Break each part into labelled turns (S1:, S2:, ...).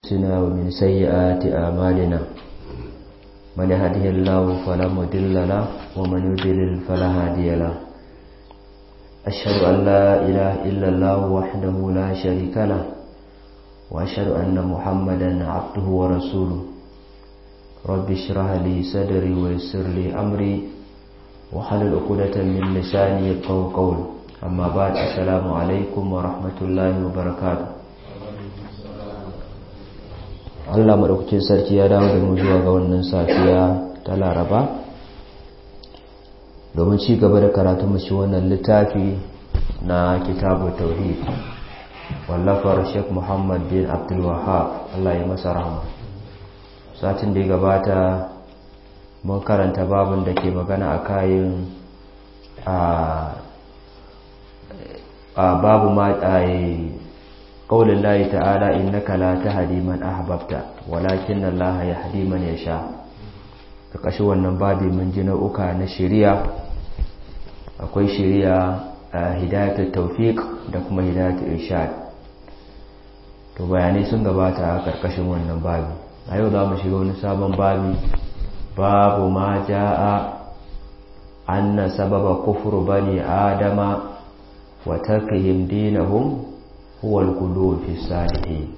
S1: أنفسنا ومن سيئات أعمالنا من يهده الله فلا مضل له ومن يضلل فلا هادي له أشهد أن لا إله إلا الله وحده لا شريك له وأشهد أن محمدا عبده ورسوله رب اشرح لي صدري ويسر لي أمري وحلل عقدة من لساني يفقهوا قولي أما بعد السلام عليكم ورحمة الله وبركاته Allah maɗaukacin sarki ya dawo da mu zuwa ga wannan safiya ta Laraba domin ci gaba da karatu mashi wannan littafi na kitabu tauhid wallafar Sheikh Muhammad bin Abdul Wahhab Allah ya masa rahama satin da ya gabata mun karanta babin da ke magana a kayan a babu ma ƙaunin layi ta'ala innaka la tahdi man ahbabta walakin Allah yahdi man yasha ƙarƙashin wannan babi mun ji nau'uka na shari'a akwai shari'a hidayatul tawfiq da kuma hidayatul irshad to bayanai sun gabata a ƙarƙashin wannan babi a yau za mu shiga wani sabon babi babu ma ja'a anna sababa kufru bani adama wa tarkihim dinahum huwa al-qulub fi salihin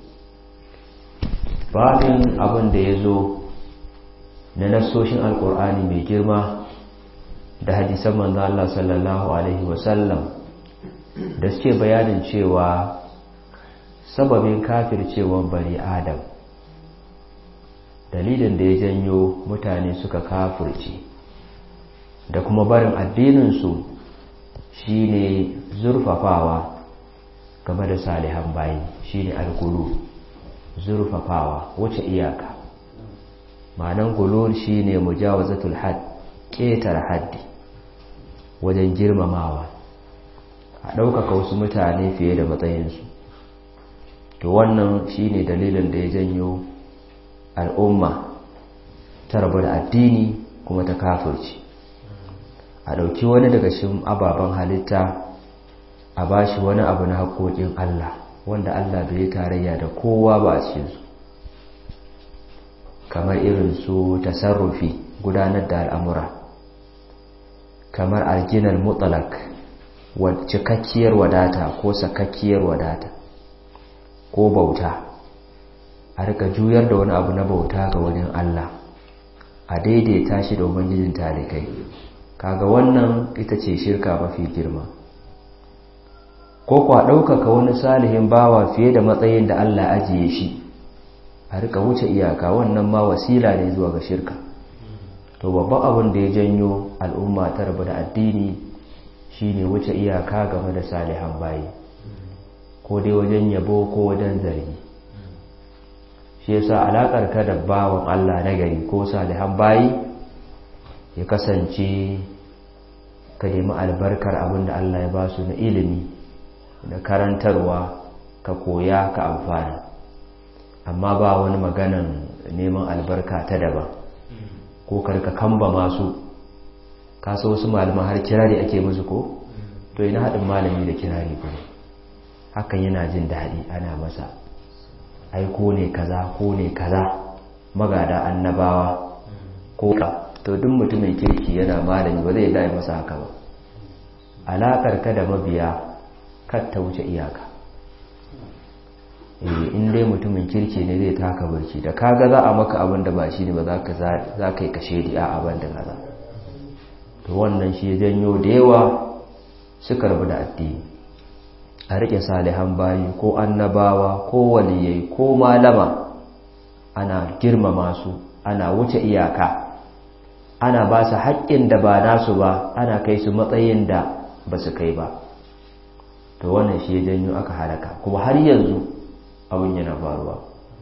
S1: babin abin da yazo na nasoshin alqur'ani mai girma da hadisan manzo Allah sallallahu alaihi wasallam da suke bayanin cewa sababin kafircewan bani adam dalilin da ya janyo mutane suka kafirce da kuma barin addininsu shine zurfafawa game da salihan bayi shine algulu zurfafawa wace iyaka ma'anan gulul shine mujawazatul had ƙetar haddi wajen girmamawa a ɗaukaka wasu mutane fiye da matsayinsu to wannan shine dalilin da ya janyo al'umma ta rabu da addini kuma ta kafirci a ɗauki wani daga cikin ababen halitta a ba shi wani abu na haƙoƙin Allah wanda Allah bai tarayya da kowa ba a cikinsu kamar irin su tasarrufi gudanar da al'amura kamar alginar mutalak cikakkiyar wadata ko sakakkiyar wadata ko bauta a rika juyar da wani abu na bauta ga wani Allah a daidaita shi da ubangijin talikai kaga wannan ita ce shirka mafi girma ko kwa ɗaukaka wani salihin bawa fiye da matsayin da Allah ajiye shi a rika wuce iyaka wannan ma wasila ne zuwa ga shirka to babban abin da ya janyo al'umma ta rabu da addini shine wuce iyaka game da salihan bayi ko dai wajen yabo ko wajen zargi shi yasa alakar ka da bawan Allah na gari ko salihan bayi ya kasance ka nemi albarkar abin da Allah ya ba su na ilimi da karantarwa ka koya ka amfana amma ba wani maganan neman albarka ta daban ko karka kamba masu kasa wasu malaman har kirari ake musu ko to ina haɗin malami da kirari ko hakan yana jin daɗi ana masa ai ko ne kaza ko ne kaza magada annabawa ko ka to duk mutumin kirki yana malami ba zai dai masa haka ba alakar ka da mabiya kar ta wuce iyaka eh in dai mutumin kirki ne zai taka barci da kaga za a maka abin da ba shi ne ba za ka za ka yi kashe di a abin da kaza to wannan shi ya janyo da yawa suka rabu da addini a rike salihan bayi ko annabawa ko waliyai ko malama ana girmama su ana wuce iyaka ana ba su haƙƙin da ba nasu ba ana kai su matsayin da ba su kai ba to wannan shi ya janyo aka halaka kuma har yanzu abin yana faruwa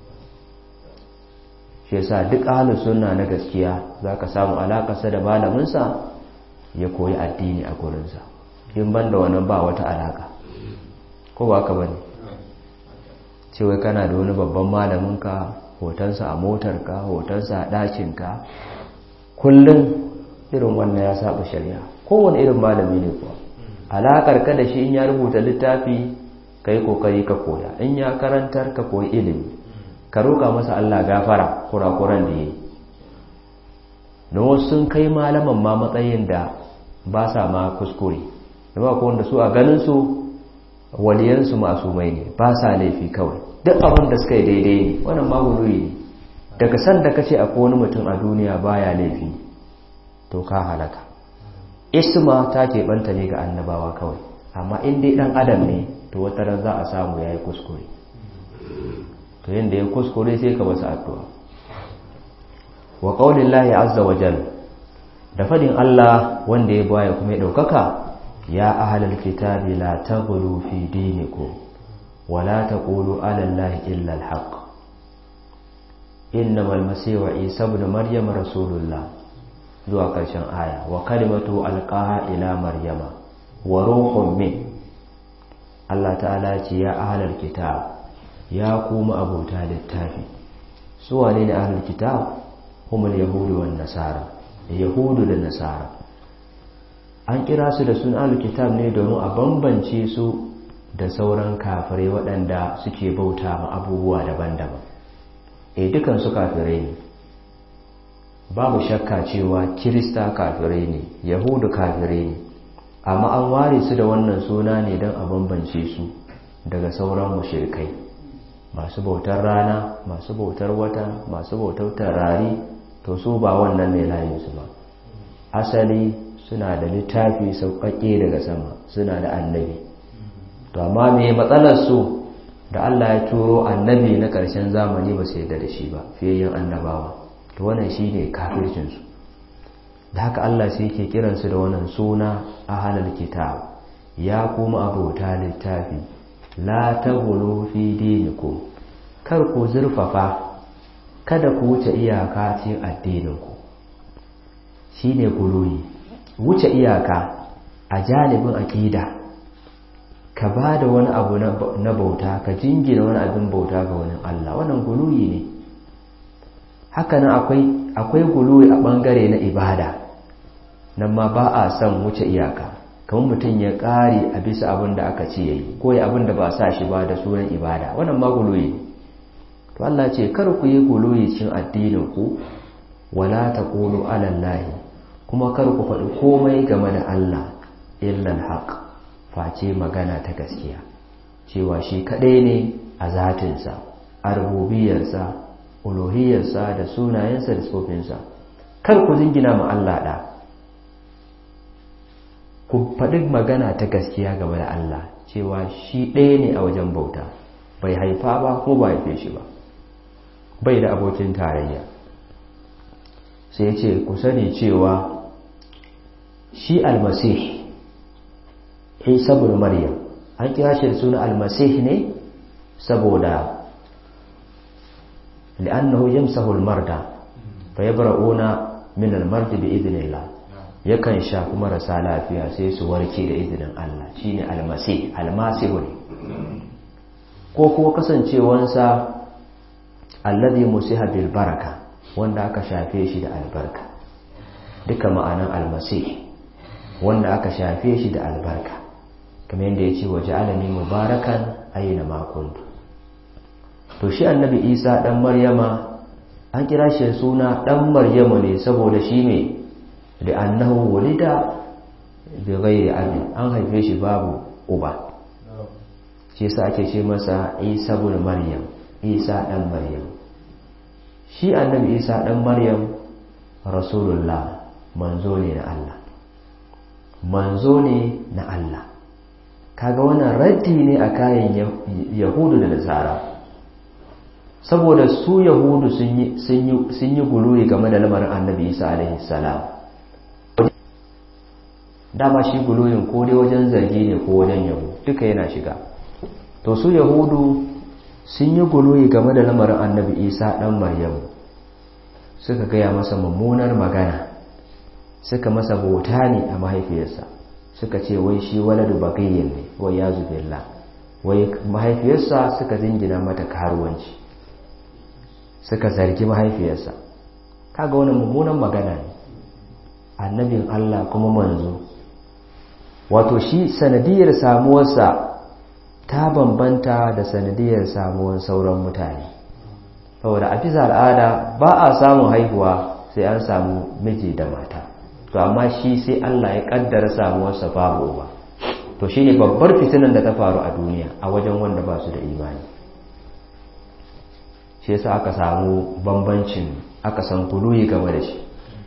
S1: shi yasa duk ahalin sunna na gaskiya za ka samu alaƙarsa da malaminsa ya koyi addini a gurinsa in ban da wannan ba wata alaƙa ko ba ka bane cewa kana da wani babban malaminka hotonsa a motarka hotonsa a ɗakinka kullum irin wannan ya saba shari'a kowane irin malami ne kuwa alaƙar ka da shi in ya rubuta littafi ka yi ƙoƙari ka koya in ya karantar ka koyi ilimi ka roƙa masa Allah gafara kurakuran da yayi don wasu sun kai malaman ma matsayin da ba sa ma kuskure da ba wanda su a ganin su waliyansu masu mai ne ba sa laifi kawai duk abin da suka yi daidai ne wannan maguluyi ne daga san da kace akwai wani mutum a duniya baya laifi to ka halaka isma ta keɓanta ne ga annabawa kawai amma in dai ɗan adam ne to wata ran za a samu ya yi kuskure to yadda ya kuskure sai ka basu addu'a wa ƙaunin lahi azza wa jal da faɗin Allah wanda ya baya kuma ya ɗaukaka ya ahalar kitabi la ta gudu fi diniku wa la ta ƙulu alallahi illa alhaq inna malmasi wa isa bin maryam rasulullah zuwa ƙarshen aya wa kalimatu alƙaha ila maryama wa ruhun min Allah ta'ala ce ya ahalar kitab ya kuma abota littafi su wane ne ahalar kitab humul yahudu wan nasara yahudu da nasara an kira su da sun ahalar kitab ne domin a bambance su da sauran kafirai waɗanda suke bauta ma abubuwa daban-daban e dukan su kafirai ne babu shakka cewa kirista kafirai ne yahudu kafirai ne amma an ware su da wannan suna ne don a bambance su daga sauran mushrikai masu bautar rana masu bautar wata masu bautar tarari to su ba wannan ne layinsu ba asali suna da littafi sauƙaƙe daga sama suna da annabi to amma me matsalar su da Allah ya turo annabi na ƙarshen zamani ba su yarda da shi ba fiye yin annabawa to wannan shine kafircinsu da haka Allah sai yake kiransu da wannan suna a halar kitab ya kuma abota littafi la taghlu fi dinikum kar ku zurfafa kada ku wuce iyaka cikin addininku shine guluyi wuce iyaka a janibin aqida ka bada wani abu na bauta ka jingina wani abin bauta ga wani Allah wannan guluyi ne hakanan akwai akwai guluwi a bangare na ibada nan ma ba a son wuce iyaka kamar mutum ya ƙare a bisa abin da aka ce yayi ko ya abin da ba sa shi ba da sunan ibada wannan ma guluwi to Allah ce kar ku yi guluwi cin addinin ku wala taqulu ala Allah kuma kar ku faɗi komai game da Allah illa alhaq face magana ta gaskiya cewa shi kadai ne a zatinsa a rububiyarsa uluhiyarsa da sunayensa da tsofinsa kar ku jingina ma Allah da ku faɗi magana ta gaskiya game da Allah cewa shi ɗaya ne a wajen bauta bai haifa ba kuma ba haife shi ba bai da abokin tarayya sai ya ce ku sani cewa shi almasih isa bin maryam an kira shi da suna almasih ne saboda li'annahu yamsahu almarda fa yabra'una min almardi bi idnillah yakan sha kuma rasa lafiya sai su warke da izinin Allah shine almasih almasihu ne ko kuma kasancewansa alladhi musiha bil baraka wanda aka shafe shi da albarka duka ma'anan almasih wanda aka shafe shi da albarka kamar yadda ya ce waje alami mubarakan aina makuntu to shi annabi isa dan maryama an kira shi suna dan maryama ne saboda shi ne da annahu wulida bi ghairi abi an haife shi babu uba shi yasa ake ce masa isa ibn maryam isa dan maryam shi annabi isa dan maryam rasulullah manzo ne na Allah manzo ne na Allah kaga wannan raddi ne a kayan yahudu da nasara saboda su yahudu sun yi guluwi game da lamarin annabi isa alaihi salam dama shi guluwin ko dai wajen zargi ne ko wajen yabo duka yana shiga to su yahudu sun yi guluwi game da lamarin annabi isa dan maryamu suka gaya masa mummunar magana suka masa bauta ne a mahaifiyarsa suka ce wai shi waladu bagayyin ne wai ya zubilla wai mahaifiyarsa suka zingina mata karuwanci suka zargi mahaifiyarsa kaga wani mummunan magana ne annabin Allah kuma manzo wato shi sanadiyar samuwarsa ta bambanta da sanadiyar samuwar sauran mutane saboda a bisa al'ada ba a samun haihuwa sai an samu miji da mata to amma shi sai Allah ya kaddara samuwarsa babu uba to shine babbar fitinan da ta faru a duniya a wajen wanda ba su da imani shi yasa aka samu bambancin aka san kuluyi game da shi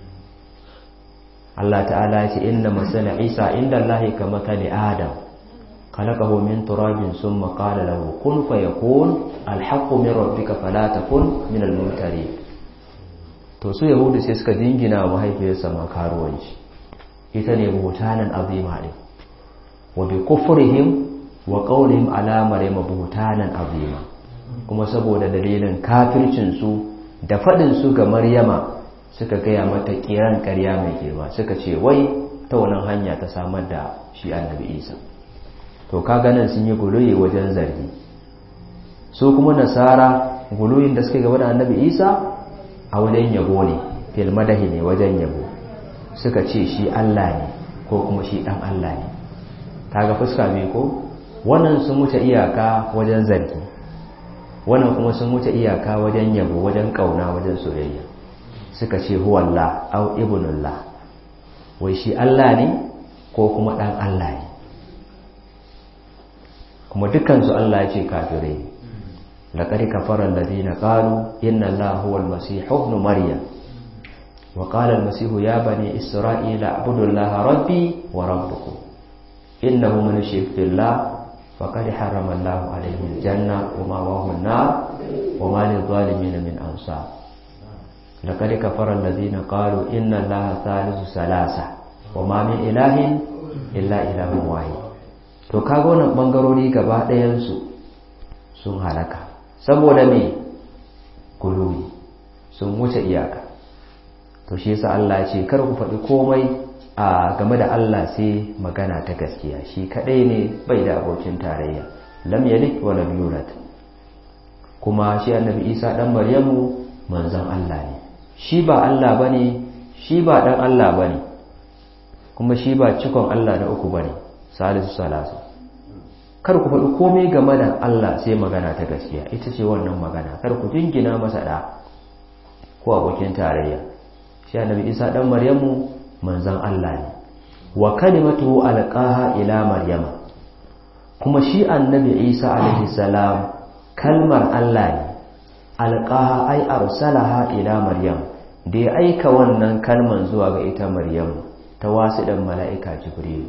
S1: Allah ta'ala ya ce inna masala Isa inda Allah ka matali Adam khalaqahu min turabin summa qala lahu kun fayakun alhaqqu min rabbika fala takun min almumtarin to su yahudu sai suka dingina wa mahaifiyarsa makaruwanci ita ne buhutanan azima din wa bi kufrihim wa qawlihim ala maryam buhutanan azima kuma saboda dalilin kafircin su da fadin su ga maryama suka gaya mata kiran ƙarya mai girma suka ce wai ta wannan hanya ta samar da shi annabi isa to kaga nan sun yi guluyi wajen zargi su kuma nasara guluyin da suka gaba da annabi isa a wajen yabo ne fil madahi ne wajen yabo suka ce shi allah ne ko kuma shi dan allah ne kaga fuska mai ko wannan sun wuce iyaka wajen zargi wannan kuma sun wuce iyaka wajen yabo wajen kauna wajen soyayya suka ce huwallah au ibnullah wai shi Allah ne ko kuma dan Allah ne kuma dukansu Allah ya ce kafirai laqad kafara alladhina qalu inna allaha huwal masih ibn maryam wa qala al-masih ya bani isra'ila a'budu allaha rabbi wa rabbukum innahu man yushrik billah faqad harrama allahu alayhi al-janna wa ma'wahu an-nar wa ma lil-zalimin min ansar لقد كفر الذين قالوا إن الله ثالث ثلاثة وما من إله إلا إله واحد to kaga wannan bangarori gaba ɗayan su sun halaka saboda me guluwi sun wuce iyaka to shi yasa Allah ya ce kar ku faɗi komai a game da Allah sai magana ta gaskiya shi kadai ne bai da abokin tarayya lam yalid wa lam yulad kuma shi annabi Isa dan Maryamu manzon Allah ne shi ba Allah ba ne shi ba ɗan Allah ba ne kuma shi ba cikon Allah na uku ba ne salisu salasu kar ku faɗi komai game da Allah sai magana ta gaskiya ita ce wannan magana kar ku jingina masa ɗa ko abokin tarayya shi annabi isa ɗan maryamu manzan Allah ne wa kalimatu alqaha ila maryama kuma shi annabi isa alaihi salam kalmar Allah ne alqaha ai arsalaha ila maryam da ya aika wannan kalman zuwa ga ita maryam ta wasu ɗan mala'ika jibril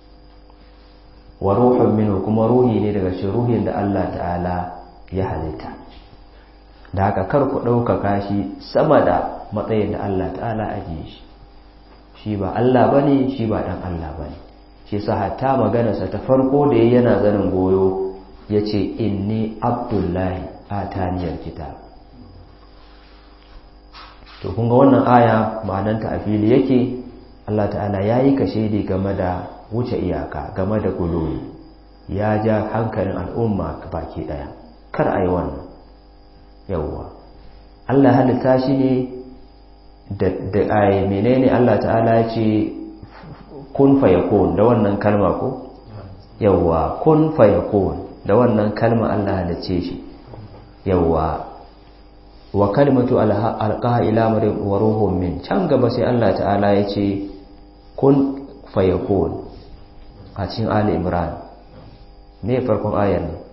S1: wa ruhun minu kuma ruhi ne daga shi ruhin da Allah ta'ala ya halitta da haka kar ku ɗaukaka shi sama da matsayin da Allah ta'ala ajiye shi shi ba Allah ba ne shi ba ɗan Allah ba ne shi sa hatta maganarsa ta farko da ya yana zanin goyo ya ce inni abdullahi a taniyar kitab to kun ga wannan aya ma'ananta a fili yake Allah ta'ala ya yi kashedi game da wuce iyaka game da guloyi ya ja hankalin al'umma baki daya kar a yi wannan yawwa Allah halitta shi ne da ayi menene Allah ta'ala ya ce kun fayakun da wannan kalma ko yawwa kun fayakun da wannan kalma Allah halicce shi yawwa wa kalimatu alqaha ila maryam wa ruhun min can gaba sai Allah ta'ala ya ce kun fayakun a cikin ali imran me farkon ayar ne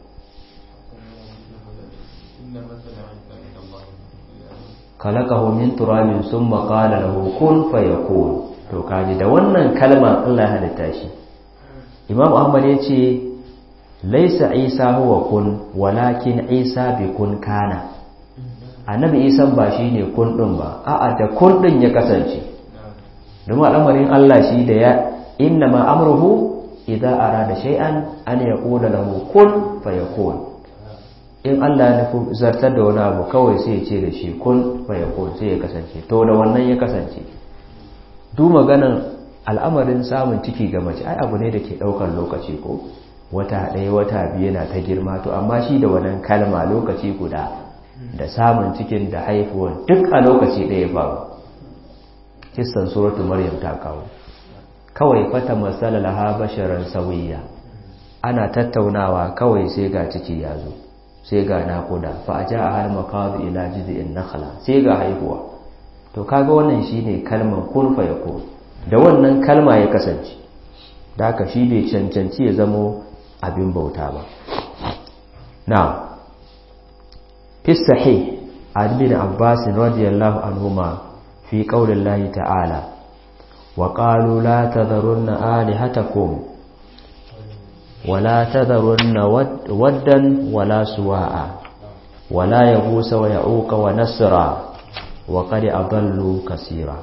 S1: kalakahu min turabin summa qala lahu kun fayakun to kaji da wannan kalma Allah ya halitta shi Imam Ahmad ya ce laisa Isa huwa kun walakin Isa bi kun kana annabi Isa ba shine kun din ba a'a da kun din ya kasance domin al'amarin Allah shi da ya inna ma amruhu idza arada shay'an an yaqula lahu kun fayakun in Allah ya nufi zartar da wani abu kawai sai ya ce da shi kun fayakun sai ya kasance to da wannan ya kasance du maganan al'amarin samun ciki ga mace ai abu ne da ke daukar lokaci ko wata ɗaya wata biyu yana ta girma to amma shi da wannan kalma lokaci guda da samun cikin da haifuwar duk a lokaci ɗaya faru kissan suratu maryam ta kawo kawai fata masala laha basharan sawiya ana tattaunawa kawai sai ga ciki ya zo sai ga naƙuda fa a ja a har makazu ila jizi'in nakhla sai ga haihuwa to kaga wannan shine kalmar kun fa yakun da wannan kalma ya kasance da haka shi bai cancanci ya zamo abin bauta ba na fi sahih an bin abbas radiyallahu anhuma fi qaulillahi ta'ala wa qalu la tadharunna alihatakum ولا تذرن ودا ولا سواء ولا يغوس ويعوق ونسرا وقد أضلوا كثيرا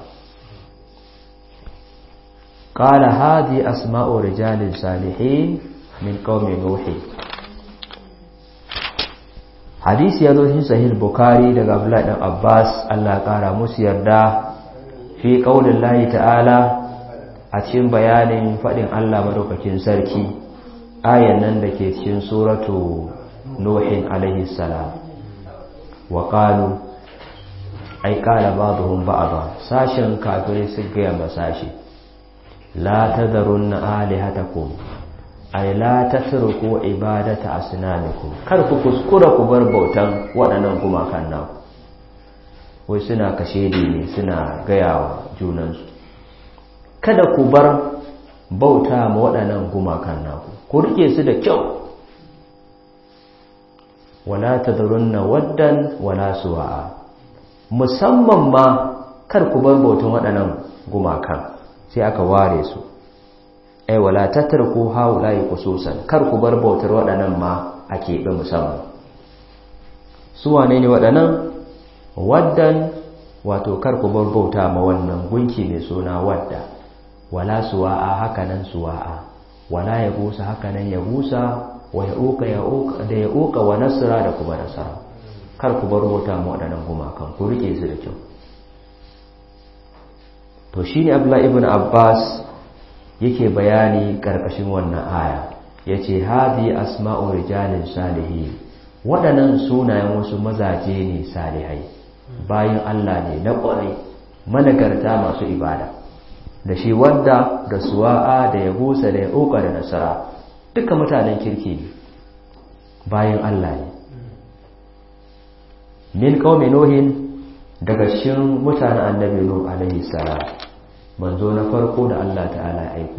S1: قال هذه أسماء رجال صالحين من قوم نوح hadisi ya zo shi sahih bukhari daga abdullahi dan abbas Allah kara musu yarda fi qaulin lahi ta'ala a cikin bayanin fadin Allah madaukakin sarki ayan nan da ke cikin suratu nuhin alaihi salam wa qalu ai qala ba'dhum ba'dha sashen kafirai su ga ma sashi la tadharunna alihatakum ai la tatruku ibadata asnamikum kar ku kuskura ku bar bautan waɗannan gumakan nan wai suna kashe ne suna gayawa junansu kada ku bar bauta ma waɗannan gumakan naku ku rike su da kyau wala tadrunna waddan wala suwa'a musamman ma kar ku bar bautan waɗannan gumakan sai aka ware su ai wala tatruku haula'i khususan kar ku bar bautar waɗannan ma a keɓe musamman su wane ne waɗannan waddan wato kar ku bar bauta ma wannan gunki mai suna wadda wala suwa'a hakanan suwa'a wala ya busa hakanan ya busa wa ya uka ya uka da ya uka wa nasara da kuma nasara kar ku bar bauta ma waɗannan gumakan ku rike su da kyau to shine Abdullah ibn Abbas yake bayani karkashin wannan aya yace hadi asma'u rijalin salihin waɗannan sunayen wasu mazaje ne salihai bayan Allah ne na ƙwarai managarta masu ibada da shi wadda da suwa'a da ya busa da ya uka da nasara duka mutanen kirki ne bayan Allah ne min qaumi nuhin daga cikin mutanen annabi nuh alaihi salam manzo na farko da Allah ta'ala ya aiko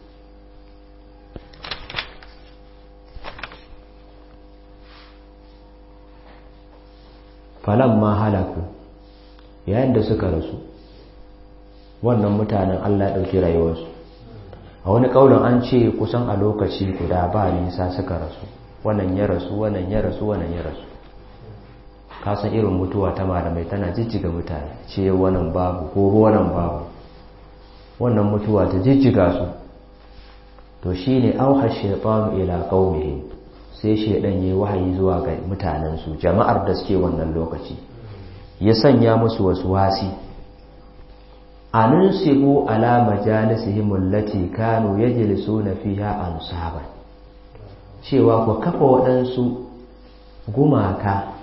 S1: ma halaku yayin da suka rasu wannan mutanen Allah ya ɗauki rayuwarsu a wani ƙaunin an ce kusan a lokaci guda ba nisa suka rasu wannan ya rasu wannan ya rasu wannan ya rasu kasan irin mutuwa ta malamai tana jijjiga mutane ce wannan babu ko wannan babu wannan mutuwa ta jijjiga su to shine auha shaytanu ila qaumihi sai shaydan yayi wahayi zuwa ga mutanensu jama'ar da suke wannan lokaci ya sanya musu wasu wasi anunsibu ala majalisihim allati kanu yajlisuna fiha ansaban cewa ku kafa waɗansu gumaka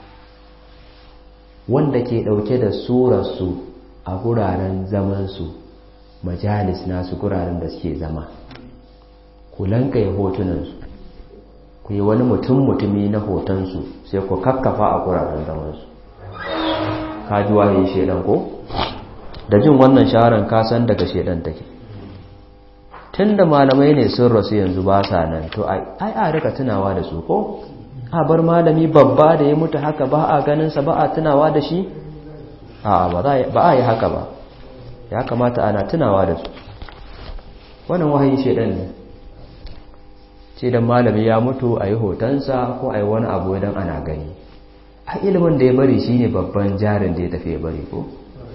S1: wanda ke ɗauke da surarsu a guraren zamansu majalis nasu guraren da suke zama ku lankaye hotunansu ku yi wani mutum mutumi na hotonsu sai ku kakkafa a guraren zamansu kaji wahayi shedan ko da jin wannan shaharar kasan daga shedan take tun da malamai ne sun rasu yanzu ba sa nan to ai a rika tunawa da su ko a bar malami babba da ya mutu haka ba a ganinsa ba a tunawa da shi a ba a yi haka ba ya kamata ana tunawa da su wannan wahayi shedan ne ce da malami ya mutu a yi hotonsa ko a yi wani abu idan ana gani a ilimin da ya bari shi ne babban jarin da ya tafi ya bari ko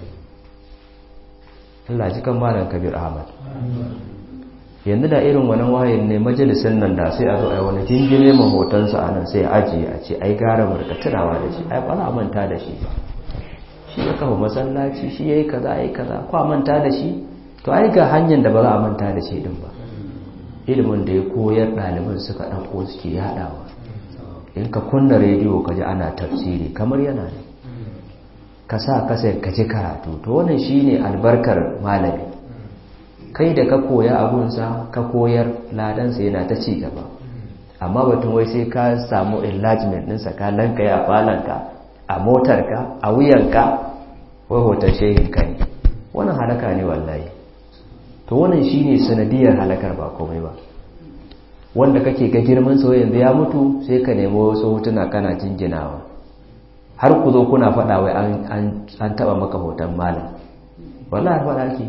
S1: Allah ji kan malam kabir ahmad yanzu da irin wani wahayin ne majalisun nan da sai a zo a yi wani jingine ma hotonsa a nan sai a ajiye a ce ai gara mu rika tunawa da shi ai ba za a manta da shi ba shi ya kafa masallaci shi ya yi kaza ya yi kaza ko a manta da shi to ai ga hanyar da ba za a manta da shi din ba ilimin da ya koyar ɗaliban suka ɗauko suke yaɗawa in ka kunna rediyo ka ji ana tafsiri kamar yana ne ka sa kasa ka ji karatu to wannan shine albarkar malami kai da ka koya abunsa ka koyar ladansa yana ta ci gaba amma batun wai sai ka samu enlargement ɗinsa ka lanka ya falanka a motarka a wuyanka wai hoton shehinka ne wannan halaka ne wallahi to wannan shine sanadiyar halakar ba komai ba wanda kake ga girman sa yanzu ya mutu sai ka nemi wasu hotuna kana jinjinawa har ku zo kuna faɗa wai an taɓa maka hoton malam wallahi faɗa ke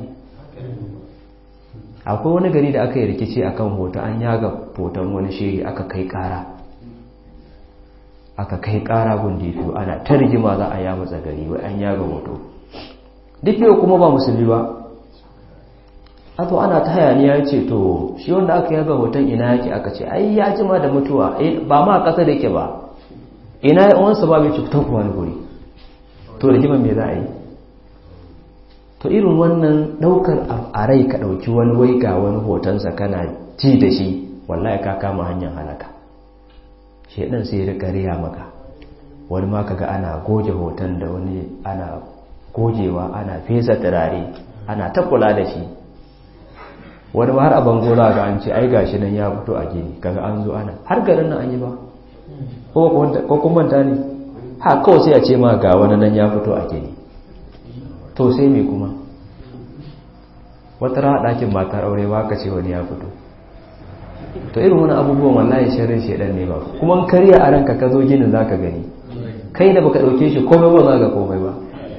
S1: akwai wani gari da aka yi rikici akan hoto an yaga hoton wani shehi aka kai ƙara aka kai ƙara gunditu ana ta rigima za a yamutsa gari wai an yaga hoto duk yau kuma ba musulmi ba ato ana ta hayaniya ce to shi wanda aka yaga hoton ina yake aka ce ai ya jima da mutuwa ba ma ƙasa da yake ba ina ya uwansa ba mai cutar kuwa wani guri to rigima me za a yi to irin wannan ɗaukar a rai ka ɗauki wani wai ga wani hotonsa kana ji da shi wallahi ka kama hanyar halaka shaidan sai ya rika riya maka wani ma kaga ana goge hoton da wani ana gogewa ana fesa turare ana ta kula da shi wani har a bango za ga an ce ai gashi nan ya fito a gini kaga an zo ana har garin nan an yi ba ko kuma manta ne ha kawai sai a ce ma ga wani nan ya fito a gini to sai me kuma wata raha ɗakin matar aure ba ka ce wani ya fito to irin wani abubuwan wallahi shirin shedan ne ba kuma karya a ranka ka zo ginin za ka gani kai da baka ɗauke shi komai ba za ga komai ba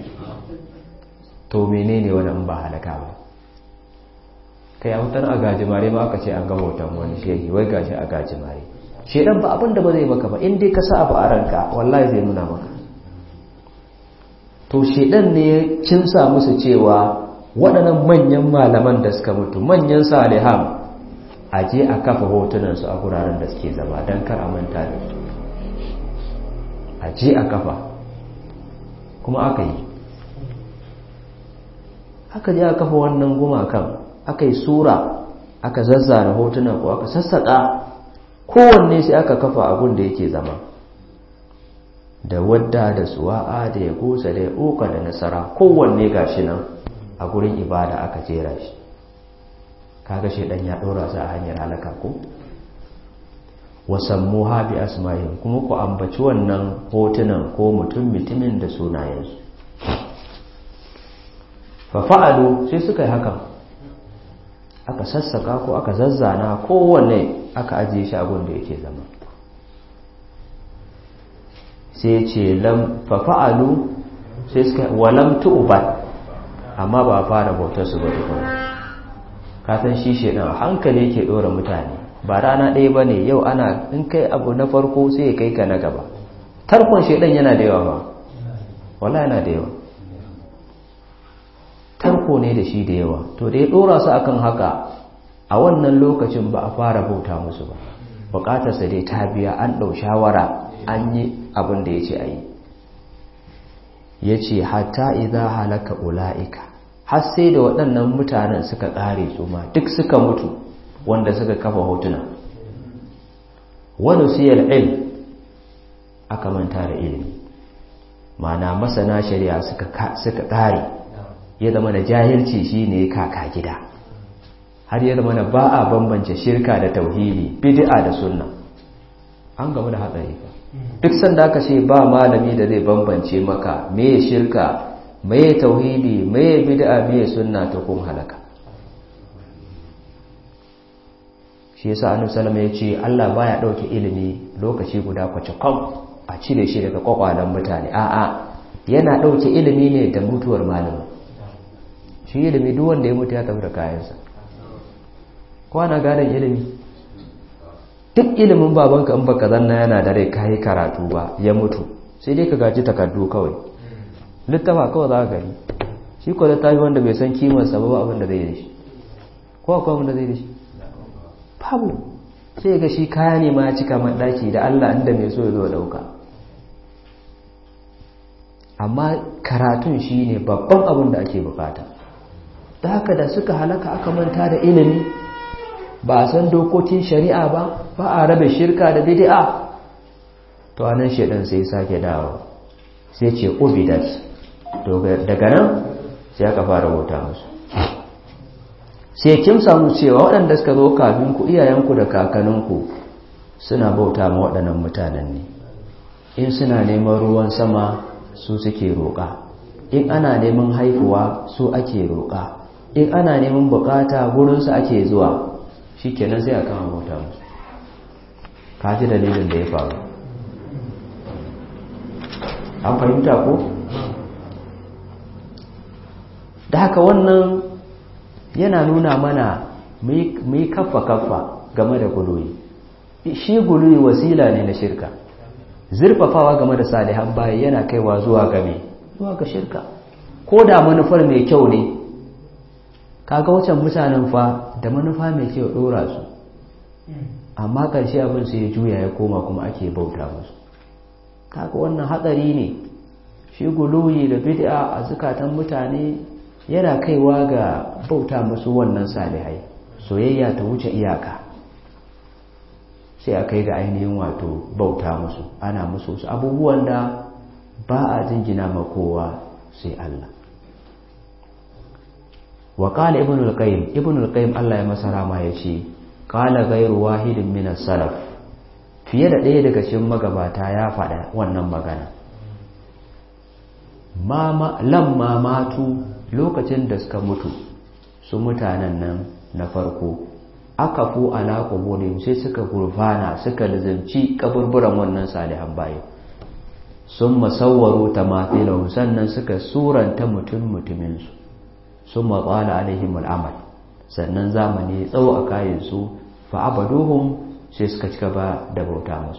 S1: to menene wani in ba halaka ba kai a wutar a gajimare ma aka ce an ga hoton wani shehi wai gashi a gajimare shedan ba abin da ba zai maka ba in dai ka sa abu a ranka wallahi zai nuna maka to shedan ne ya kinsa musu cewa waɗannan manyan malaman da suka mutu manyan salihan a je a kafa hotunansu a guraren da suke zama don kar a manta da su a je a kafa kuma aka yi aka je a kafa wannan gumakan aka yi sura aka zazzara hotuna ko aka sassaƙa kowanne sai aka kafa abun da yake zama da wadda da suwa'a da ya gusa da ya uka da nasara kowanne gashi nan a gurin ibada aka jera shi kaga shedan ya dora su a hanyar halaka ko wasammu ha bi asma'ihim kuma ku ambaci wannan hotunan ko mutum mutumin da sunayensu fa fa'alu sai suka yi hakan aka sassaka ko aka zazzana kowanne aka ajiye shi a da yake zama sai ce lam fa fa'alu sai suka walam tu'bad amma ba fara bautar su ba tukuna kasan shi shedan hankali yake dora mutane ba rana ɗaya ba ne yau ana in kai abu na farko sai ya kai ka na gaba tarkon shedan yana da yawa ba wala yana da yawa tarko ne da shi da yawa to da ya dora su akan haka a wannan lokacin ba a fara bauta musu ba bukatarsa dai ta biya an ɗau shawara an yi abin da ya ce a yi ya ce hatta idan halaka ula'ika har sai da waɗannan mutanen suka ƙare su ma duk suka mutu wanda suka kafa hotuna wani siyar il aka manta da ilimi mana masana shari'a suka ƙare ya zama da jahilci shi ne kaka gida har ya zama ba a bambance shirka da tauhidi bid'a da sunna an gamu da hatsari duk sanda aka ce ba malami da zai bambance maka me shirka me tauhidi me bid'a me sunna ta kun halaka shi yasa annabi sallallahu ya ce Allah baya dauke ilimi lokaci guda kwace kam a cire shi daga kwakwalan mutane a'a yana dauke ilimi ne da mutuwar malami shi ilimi duk wanda ya mutu ya tafi da kayansa kwana gadon ilimi duk ilimin babanka in baka zanna yana da rai kayi karatu ba ya mutu sai dai ka gaji takardu kawai littafa kawai za ka gani shi ko littafi wanda bai san kimarsa ba abin da zai da shi ko akwai abin da zai da shi babu sai ga shi kaya ne ma ya cika maɗaki da Allah inda mai so ya zo dauka amma karatun shi ne babban abin da ake bukata da haka da suka halaka aka manta da ilimi ba a san dokokin shari'a ba ba a rabe shirka da bid'a to anan shedan sai sake dawo sai ce ubidat daga nan sai aka fara bauta musu sai kin samu cewa waɗanda suka zo kafin ku iyayenku da kakanninku suna bauta ma waɗannan mutanen ne in suna neman ruwan sama su suke roƙa in ana neman haifuwa su ake roƙa in ana neman bukata gurinsu ake zuwa shi kenan sai a kama bauta musu ka ji dalilin da ya faru an fahimta ko? da haka wannan yana nuna mana mu yi kaffa-kaffa game da guluyi shi guluyi wasila ne na shirka zurfafawa game da salihan bayi yana kaiwa zuwa game zuwa ga shirka ko da manufar mai kyau ne kaga wacan mutanen fa da manufa mai kyau dora su amma ƙarshe abin sai ya juya ya koma kuma ake bauta musu kaga wannan hatsari ne shi guluyi da bid'a a zukatan mutane yana kaiwa ga bauta musu wannan salihai soyayya ta wuce iyaka sai a kai ga ainihin wato bauta musu ana musu wasu abubuwan da ba a jingina ma kowa sai Allah wa qala ibn al-qayyim ibn al-qayyim Allah ya masa rama yace qala ghayru wahidin min as-salaf fiye da ɗaya daga cikin magabata ya faɗa wannan magana mama lamma matu lokacin da suka mutu su mutanen nan na farko aka fu ala quburihim sai suka gurfana suka lazimci kaburburan wannan salihan bayi sun masawwaro tamathilahu sannan suka suranta mutum mutuminsu sun matsala alaihim al'amal sannan zamani tsawo a kayansu fa'abaduhum sai suka cika ba da bauta musu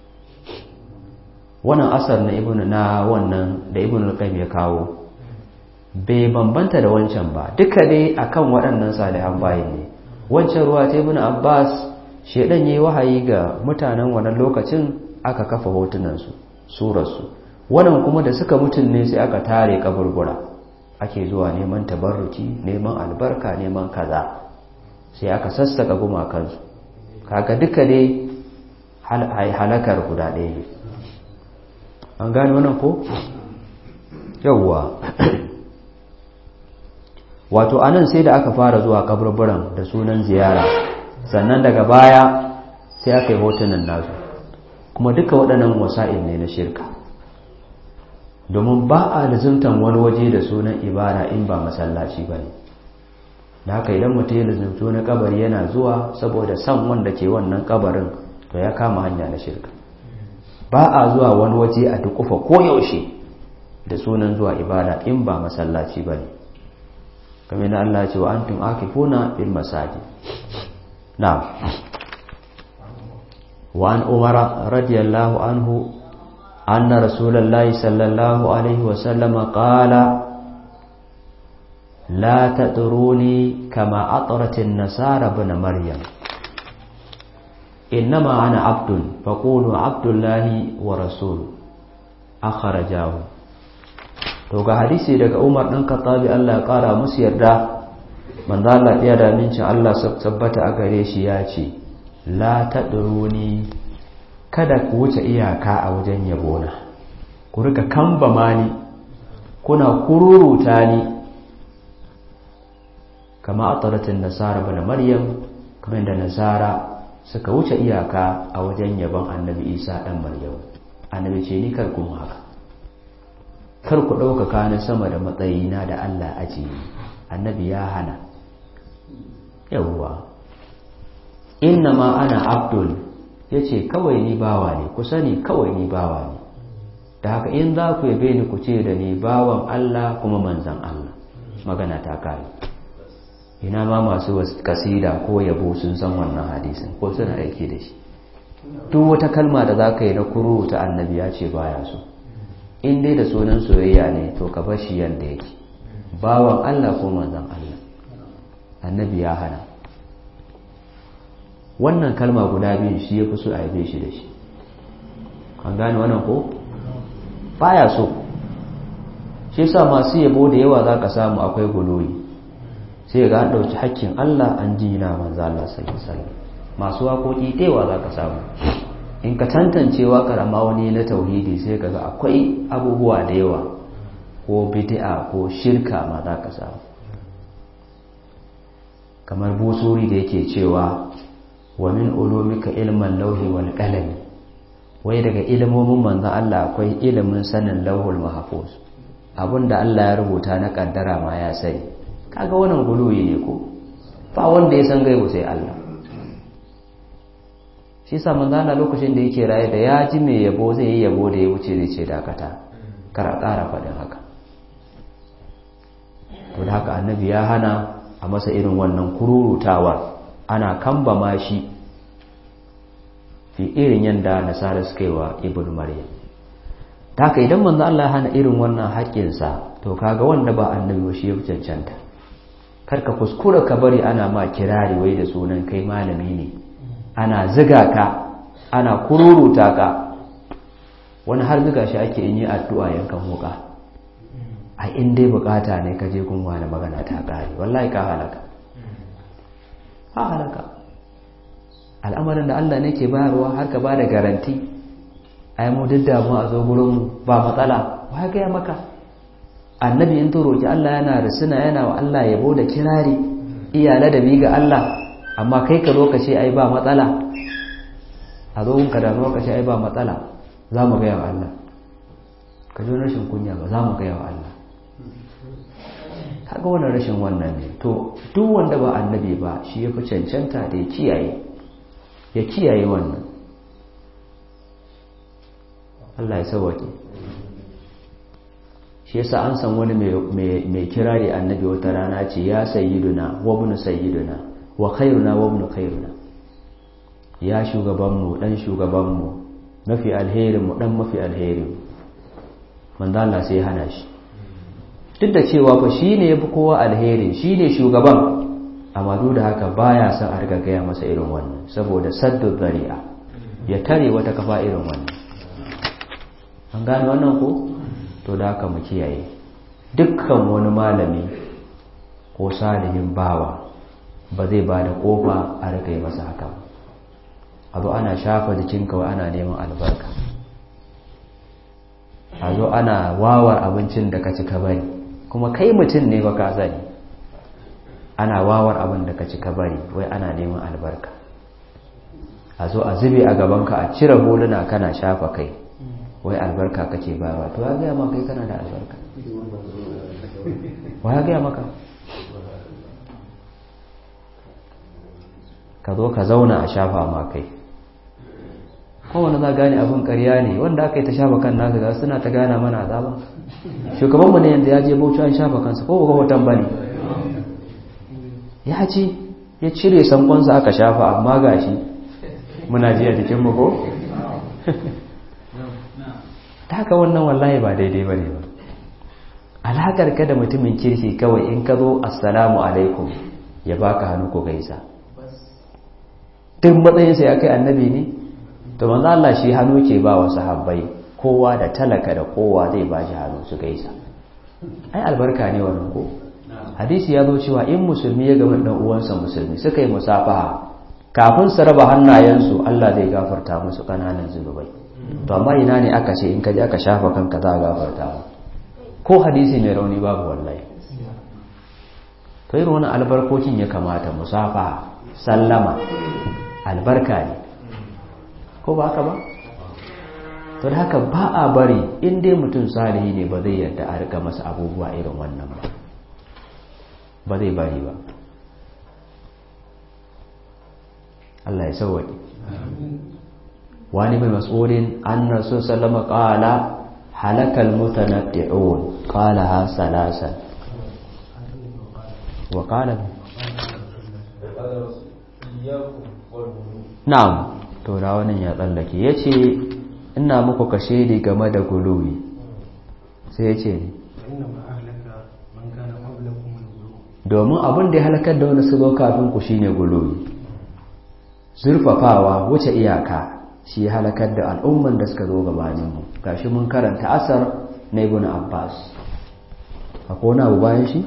S1: wannan asar na ibn na wannan da ibn al-qayyim ya kawo bai bambanta da wancan ba duka dai akan waɗannan salihan bayin ne wancan ruwa ta ibn abbas shedan yayi wahayi ga mutanen wannan lokacin aka kafa hotunan su surar su wannan kuma da suka mutun ne sai aka tare kaburbura ake zuwa neman tabarruki neman albarka neman kaza sai aka sassaka gumakan su kaga duka dai halakar guda ɗaya ne an gane wannan ko yawwa wato anan sai da aka fara zuwa kaburburan da sunan ziyara sannan daga baya sai aka yi hotunan nasu kuma duka waɗannan wasa'il ne na shirka domin ba a lizimtan wani waje da sunan ibada in ba masallaci ba ne da haka idan mutum ya lizimto na kabari yana zuwa saboda san wanda ke wannan kabarin to ya kama hanya na shirka ba a zuwa wani waje a dukufa koyaushe da sunan zuwa ibada in ba masallaci ba ne kamar na Allah ce wa antum akifuna fil masajid na'am wa an umara radiyallahu anhu anna rasulullahi sallallahu alaihi wa sallama qala la tadruni kama atrat an-nasara ibn maryam innama ana abdun faqulu abdullahi wa rasul akhrajahu to ga hadisi daga Umar ɗan Khattabi Allah ya ƙara musu yarda manzo Allah ya da mincin Allah tabbata a gare shi ya ce la tadruni kada ku wuce iyaka a wajen yabona ku rika kambama ni kuna kururuta ni kama ataratin nasara bana maryam kamar da nasara suka wuce iyaka a wajen yabon annabi isa ɗan maryam annabi ce ni kar kuma haka kar ku ɗaukaka ni sama da matsayina da Allah aji annabi ya hana yawwa inna ma ana abdul ya ce kawai ni bawa ne ku sani kawai ni bawa ne da haka in za ku yabe ni ku ce da ni bawan Allah kuma manzan Allah magana ta kare ina ma masu kasida ko yabo sun san wannan hadisin ko suna aiki da shi duk wata kalma da za ka yi na kuru ta annabi ya ce baya so in dai da sunan soyayya ne to ka bar shi yanda yake bawan Allah ko manzon Allah annabi ya hana wannan kalma guda biyu shi ya fi so a yabe shi da shi an gane wannan ko baya so shi yasa masu yabo da yawa za ka samu akwai guloyi sai ga an ɗauki hakkin Allah an jina manzo Allah sallallahu alaihi wasallam masu waƙoƙi ɗewa za ka samu in ka tantance waƙar amma wani na tauhidi sai ka ga akwai abubuwa da yawa ko bid'a ko shirka ma za ka samu kamar busuri da yake cewa wa min ulumika ilman lauhi wal qalam wai daga ilimomin manzon Allah akwai ilimin sanin lauhul mahfuz abinda Allah ya rubuta na kaddara ma ya sani kaga wannan guluyi ne ko ba wanda ya san gaibu sai Allah shi sa manzo Allah lokacin da yake raye da ya ji mai yabo zai yi yabo da ya wuce zai ce dakata kar a ƙara faɗin haka to da haka annabi ya hana a masa irin wannan kururutawa ana kambama shi fi irin yanda nasara suka yi wa ibn maryam ta haka idan manzo Allah ya hana irin wannan haƙƙinsa to kaga wanda ba annabi shi ya cancanta karka kuskura ka bari ana ma kirari wai da sunan kai malami ne ana ziga ka ana kururuta ka wani har ziga shi ake in yi addu'a yankan wuka a in dai bukata ne ka je kun wani magana ta kare wallahi ka halaka ha halaka al'amarin da Allah ne ke bayarwa har ka bada garanti ai mu duk damu a zo gurin ba matsala wa ga ya maka annabi in to roki Allah yana risina yana wa Allah yabo da kirari iya ladabi ga Allah amma kai ka zo ka ce ai ba matsala a zo ka da zo ka ce ai ba matsala za mu ga yawa Allah ka ji rashin kunya ba za mu ga yawa Allah kaga wannan rashin wannan ne to duk wanda ba annabi ba shi ya fi cancanta da ya kiyaye ya kiyaye wannan Allah ya sauwake shi yasa an san wani mai kirari annabi wata rana ce ya sayyiduna wa ibn sayyiduna wa khairuna wa ibn khairuna ya shugabanmu dan shugabanmu mafi alherinmu dan mafi alherin manzo Allah sai hana shi duk da cewa fa shine yafi kowa alheri shine shugaban amma duk da haka baya son a riga gaya masa irin wannan saboda saddu zari'a ya tare wata kafa irin wannan an gane wannan ko to da haka mu kiyaye dukkan wani malami ko salihin bawa ba zai ba da kofa a riga yi masa haka a zo ana shafa jikin kawai ana neman albarka a zo ana wawar abincin da ka ci ka bari kuma kai mutum ne ba ka sani ana wawar abin da ka ci ka bari wai ana neman albarka a zo a zube a gabanka a cire huluna kana shafa kai wai albarka kake bayarwa to ya gaya maka kai kana da albarka wa ya gaya maka ka zo ka zauna a shafa ma kai kowane za gane abin karya ne wanda aka yi ta shafa kan naka ga suna ta gana mana azaba shugabanmu ne yanzu ya je bauchi an shafa kansa ko ga hoton bane ya ce ya cire sankonsa aka shafa amma gashi muna ji a jikinmu ko ta haka wannan wallahi ba daidai ba ne ba alakar ka da mutumin kirki kawai in ka zo assalamu alaikum ya baka hannu ko gaisa duk matsayinsa ya kai annabi ne to manzo Allah shi hannu ke ba wa sahabbai kowa da talaka da kowa zai ba shi hannu su gaisa ai albarka ne wannan ko hadisi ya zo cewa in musulmi ya gaba dan uwansa musulmi suka yi musafaha kafin su raba hannayensu Allah zai gafarta musu kananan zunubai to amma ina ne aka ce in ka je aka shafa kanka za a gafarta ma ko hadisi mai rauni babu wallahi to irin wani albarkokin ya kamata musafaha sallama albarka ne ko ba haka ba to da haka ba a bari in dai mutum salihi ne ba zai yarda a rika masa abubuwa irin wannan ba ba zai bari ba Allah ya sauwaƙe wani mai mas'ulin an rasu sallama ƙala halakal mutanaddi'un ƙala ha salasan wa ƙala na'am to da wannan ya tsallake ya ce ina muku kashe di game da guluwi sai ya ce ne domin abin da ya halakar da wani su zo kafin ku shine guluwi zurfafawa wuce iyaka shi ya halakar da al'umman da suka zo gabaninmu gashi mun karanta asar na ibn abbas akwai wani abu bayan shi?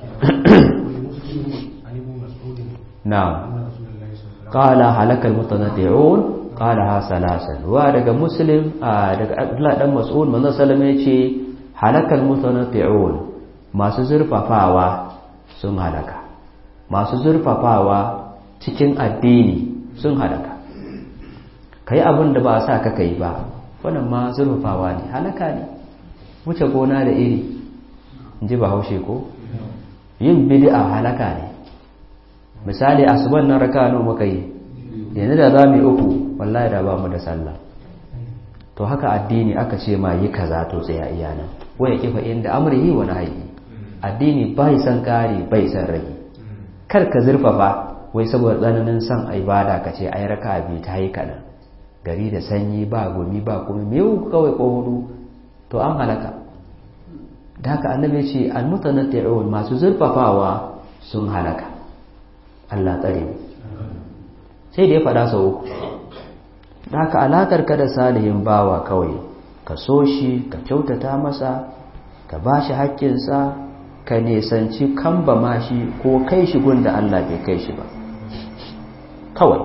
S1: na kala halakar mutanati'un kala ha salasan wa daga muslim daga abdullah dan mas'ud manzon sallama yace halakal mutanati'un masu zurfafawa sun halaka masu zurfafawa cikin addini sun halaka kai abin da ba a sa ka kai ba wannan ma zurfafawa ne halaka ne wuce gona da iri in ji ba haushe ko yin bid'a halaka ne misali asuban nan raka nawa muka yi yanzu da za mu yi uku wallahi da ba mu da sallah to haka addini aka ce ma yi kaza to tsaya iya nan waya kifa inda amrihi wa nahyi addini bai san kare bai san rage kar ka zurfafa wai saboda tsananin son ibada ka ce ai raka bi ta yi kaɗan gari da sanyi ba gumi ba kuma me kawai ko hudu to an halaka da haka annabi ce almutanatti'un masu zurfafawa sun halaka Allah tsare mu sai da ya faɗa sau uku da haka alakar ka da salihin bawa kawai ka so shi ka kyautata masa ka ba shi haƙƙinsa ka nesanci kamba ma shi ko kai shi gun da Allah bai kai shi ba kawai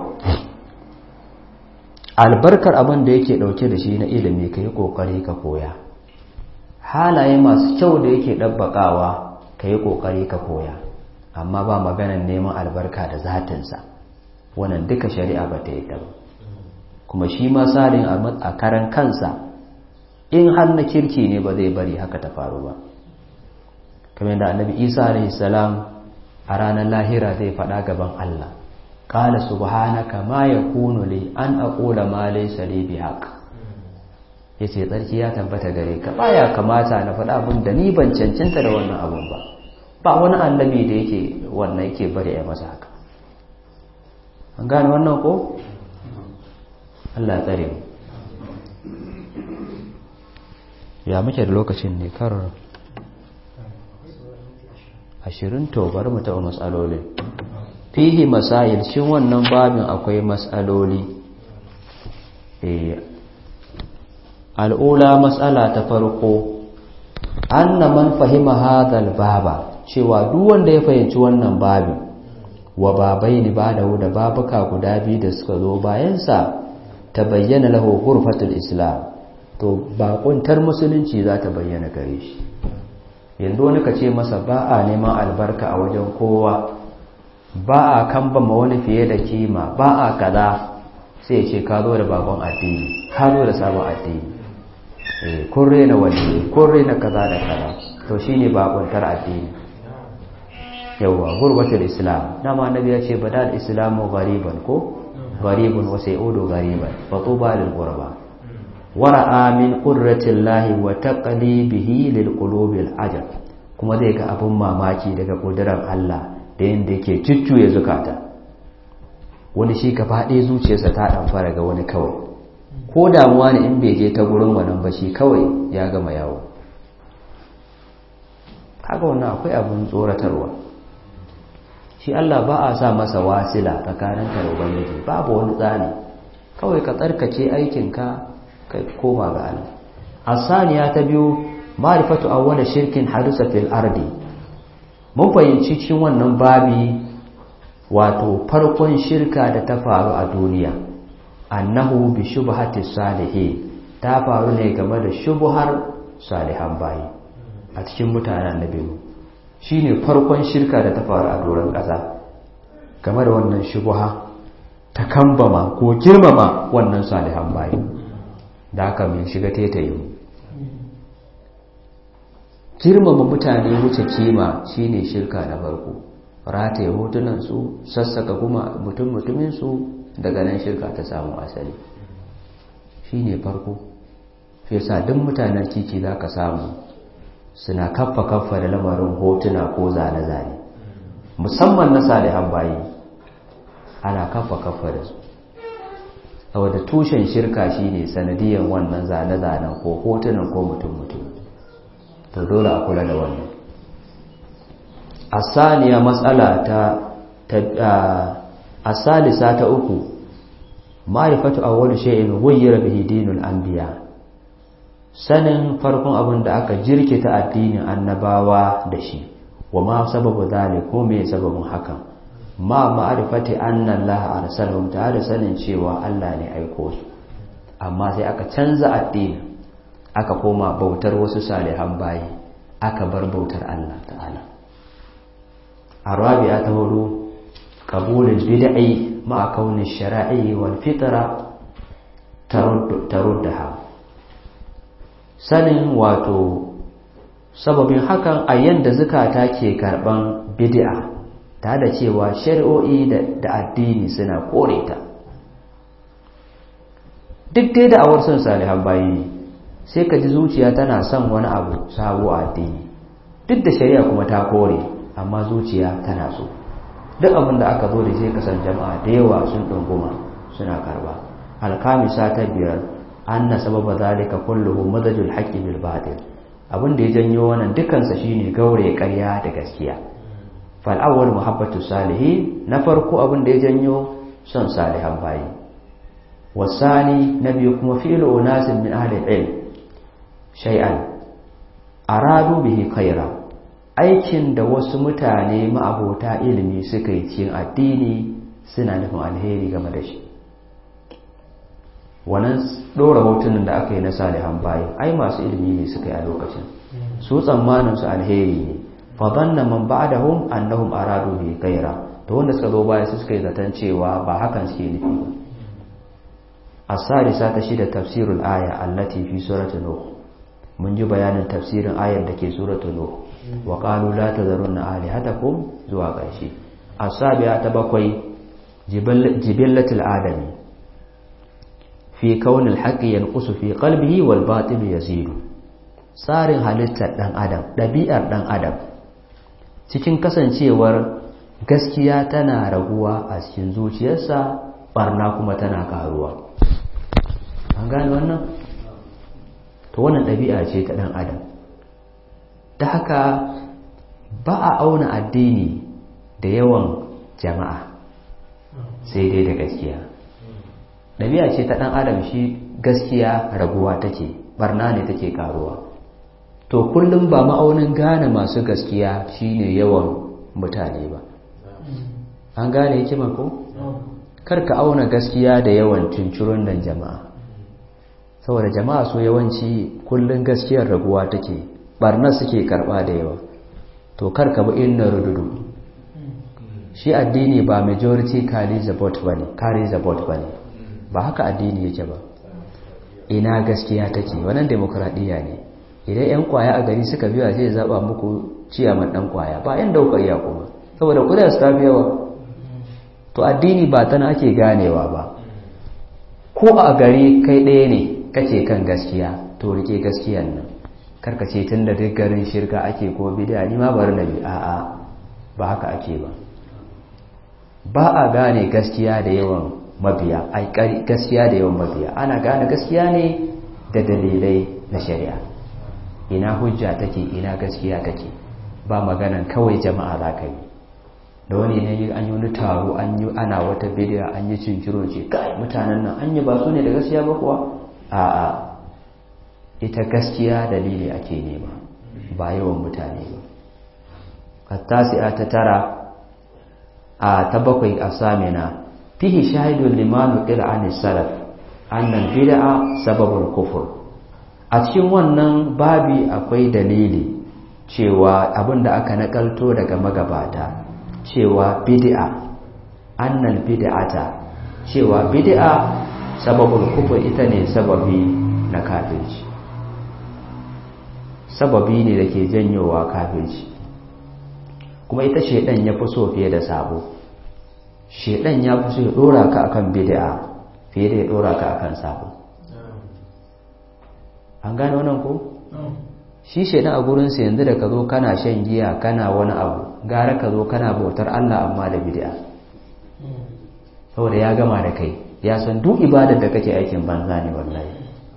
S1: albarkar abin da yake ɗauke da shi na ilimi ka yi ƙoƙari ka koya halaye masu kyau da yake ɗabbaƙawa ka yi ƙoƙari ka koya amma ba maganar neman albarka da zatinsa wannan duka shari'a ba ta yi ba kuma shi ma salin a karan kansa in har na kirki ne ba zai bari haka ta faru ba kamar da annabi isa alaihi salam a ranar lahira zai faɗa gaban allah qala subhanaka ma yakunu li an aqula ma laysa li bihaq yace tsarki ya tabbata gare ka baya kamata na faɗa abin da ni ban cancanta da wannan abun ba ba wani annabi da yake wannan yake bari ya masa haka an gane wannan ko Allah ya tsare mu ya muke da lokacin ne kar ashirin to bari mu taɓa matsalolin fihi masail shin wannan babin akwai matsaloli al'ula matsala ta farko anna man fahima hadal baba cewa duk wanda ya fahimci wannan babin wa babai ni ba da da babuka guda biyu da suka zo bayansa ta bayyana lahu ghurfatul islam to bakuntar musulunci za ta bayyana gare shi yanzu wani ka ce masa ba a neman albarka a wajen kowa ba a kambama wani fiye da kima ba a kaza sai ce ka zo da bakon addini ka zo da sabon addini kun rena wani kun rena kaza da kaza to shine bakuntar addini yawwa gurbatul islam dama annabi ya ce badal islamu ghariban ko gharibun wa sayudu ghariban fa tuba lil ghuraba wara'a min qurratillahi wa taqlibihi lil qulubil ajab kuma zai ga abun mamaki daga kudirar Allah da yanda yake cuccuye zukata wani shi gaba ɗaya zuciyarsa ta dan fara ga wani kawai ko damuwa ne in bai je ta gurin wannan ba shi kawai ya gama yawo kaga wannan akwai abun tsoratarwa shi Allah ba a sa masa wasila tsakanin ka da ubangiji babu wani tsani kawai ka tsarkace aikinka ka koma ga Allah asaniya ta biyu ma'rifatu awwal shirkin hadisa fil ardi mun fahimci cikin wannan babi wato farkon shirka da ta faru a duniya annahu bi shubhati salihin ta faru ne game da shubhar salihan bayi a cikin mutanen annabi shi ne farkon shirka da ta faru a doron ƙasa game da wannan shubuha ta kambama ko girmama wannan salihan bayi da aka min shiga tetaye mu girmama mutane wuce kima shine shirka na farko rataye hotunansu sassaka kuma mutum-mutuminsu daga nan shirka ta samu asali shine farko fi yasa duk mutanen kiki za ka samu suna kaffa kaffa da lamarin hotuna ko zane-zane musamman na salihan bayi ana kaffa kaffa da su saboda tushen shirka shine sanadiyan wannan zane-zanen ko hotunan ko mutum-mutum to dole a kula da wannan asaniya matsala ta asalisa ta uku ma'rifatu awwal shay'in ghayyara bihi dinul anbiya sanin farkon abin da aka jirkita addinin annabawa da shi wa ma sababu zalik ko me sababin hakan ma ma'rifati anna Allah arsalahum ta da sanin cewa Allah ne aiko su amma sai aka canza addini aka koma bautar wasu salihan bayi aka bar bautar Allah ta'ala arabiya ta hudu qabulul bid'i ma'a kaunin shara'i wal fitra taruddaha sanin wato sababin hakan a yanda zukata ke karban bid'a ta da cewa shari'o'i da addini suna kore ta duk dai da awar son salihan bayi ne sai ka ji zuciya tana son wani abu sabo a addini duk da shari'a kuma ta kore amma zuciya tana so duk abin da aka zo da sai kasan jama'a da yawa sun ɗunguma suna karba alkamisa ta biyar anna sababa zalika kulluhu madajul haqqi bil batil abin da ya janyo wannan dukansa shine gaure ƙarya da gaskiya fal awwal muhabbatu salihin na farko abin da ya janyo son salihan bayi wasani na biyu kuma fi'lu unasin min ahli ilm shay'an aradu bihi khaira aikin da wasu mutane ma'abota ilimi suka yi cikin addini suna nufin alheri game da shi wannan ɗora hotunan da aka yi na salihan bayi ai masu ilimi ne suka yi a lokacin su tsammanin su alheri ne fa dhanna man ba'dahum annahum aradu bi ghaira to wanda suka zo baya su suka yi zaton cewa ba hakan suke nufi ba as-salisa ta shida tafsirul aya allati fi surati nuh mun ji bayanin tafsirin ayar da ke suratu nuh wa qalu la tadharunna alihatakum zuwa ƙarshe as-sabi'a ta bakwai jibillatul adami fi kaunil haqqi yanqusu fi qalbihi wal batil yazidu tsarin halittar dan adam dabi'ar dan adam cikin kasancewar gaskiya tana raguwa a cikin zuciyarsa barna kuma tana karuwa an gane wannan to wannan dabi'a ce ta dan adam ta haka ba a auna addini da yawan jama'a sai dai da gaskiya ɗabi'a ce ta ɗan adam shi gaskiya raguwa take barna ne take karuwa to kullum ba ma'aunin gane masu gaskiya shine yawan mutane ba an gane hikima ko karka auna gaskiya da yawan cincirun nan jama'a saboda jama'a so yawanci kullum gaskiyar raguwa take barna suke karba da yawa to karka bi inna rududu shi addini ba majority carry the vote bane carry the vote bane ba haka addini yake ba ina gaskiya take wannan demokradiya ne idan yan kwaya a gari suka biya zai zaba muku ciyaman dan kwaya ba yan dauka iya kuma saboda kudin su tafi yawa to addini ba tana ake ganewa ba ko a gari kai ɗaya ne kace kan gaskiya to rike gaskiyan nan karka ce tun da duk garin shirka ake ko bid'a ni ma bari na bi a'a ba haka ake ba ba a gane gaskiya da yawan mabiya ai gaskiya da yawan mabiya ana gane gaskiya ne da dalilai na shari'a ina hujja take ina gaskiya take ba maganan kawai jama'a za ka yi da wani ne an yi wani taro an yi ana wata bidiya an yi cinciro ce kai mutanen nan an yi ba su ne da gaskiya ba kuwa a'a ita gaskiya dalili ake nema ba yawan mutane ba hattasi'a ta tara a ta bakwai a samina fihi shahidun limanu qila an salaf annal bid'a sababul kufur a cikin wannan babi akwai dalili cewa abinda aka nakalto daga magabata cewa bid'a annal bid'ata cewa bid'a sababul kufur ita ne sababi na kafirci sababi ne da ke janyowa kafirci kuma ita shedan ya fi so fiye da sabo shedan ya fi so ya dora ka akan bid'a fiye da ya dora ka akan sabo an gane wannan ko shi shedan a gurin sa yanzu da ka zo kana shan giya kana wani abu gara ka zo kana bautar Allah amma da bid'a saboda ya gama da kai ya san duk ibadar da kake aikin banza ne wallahi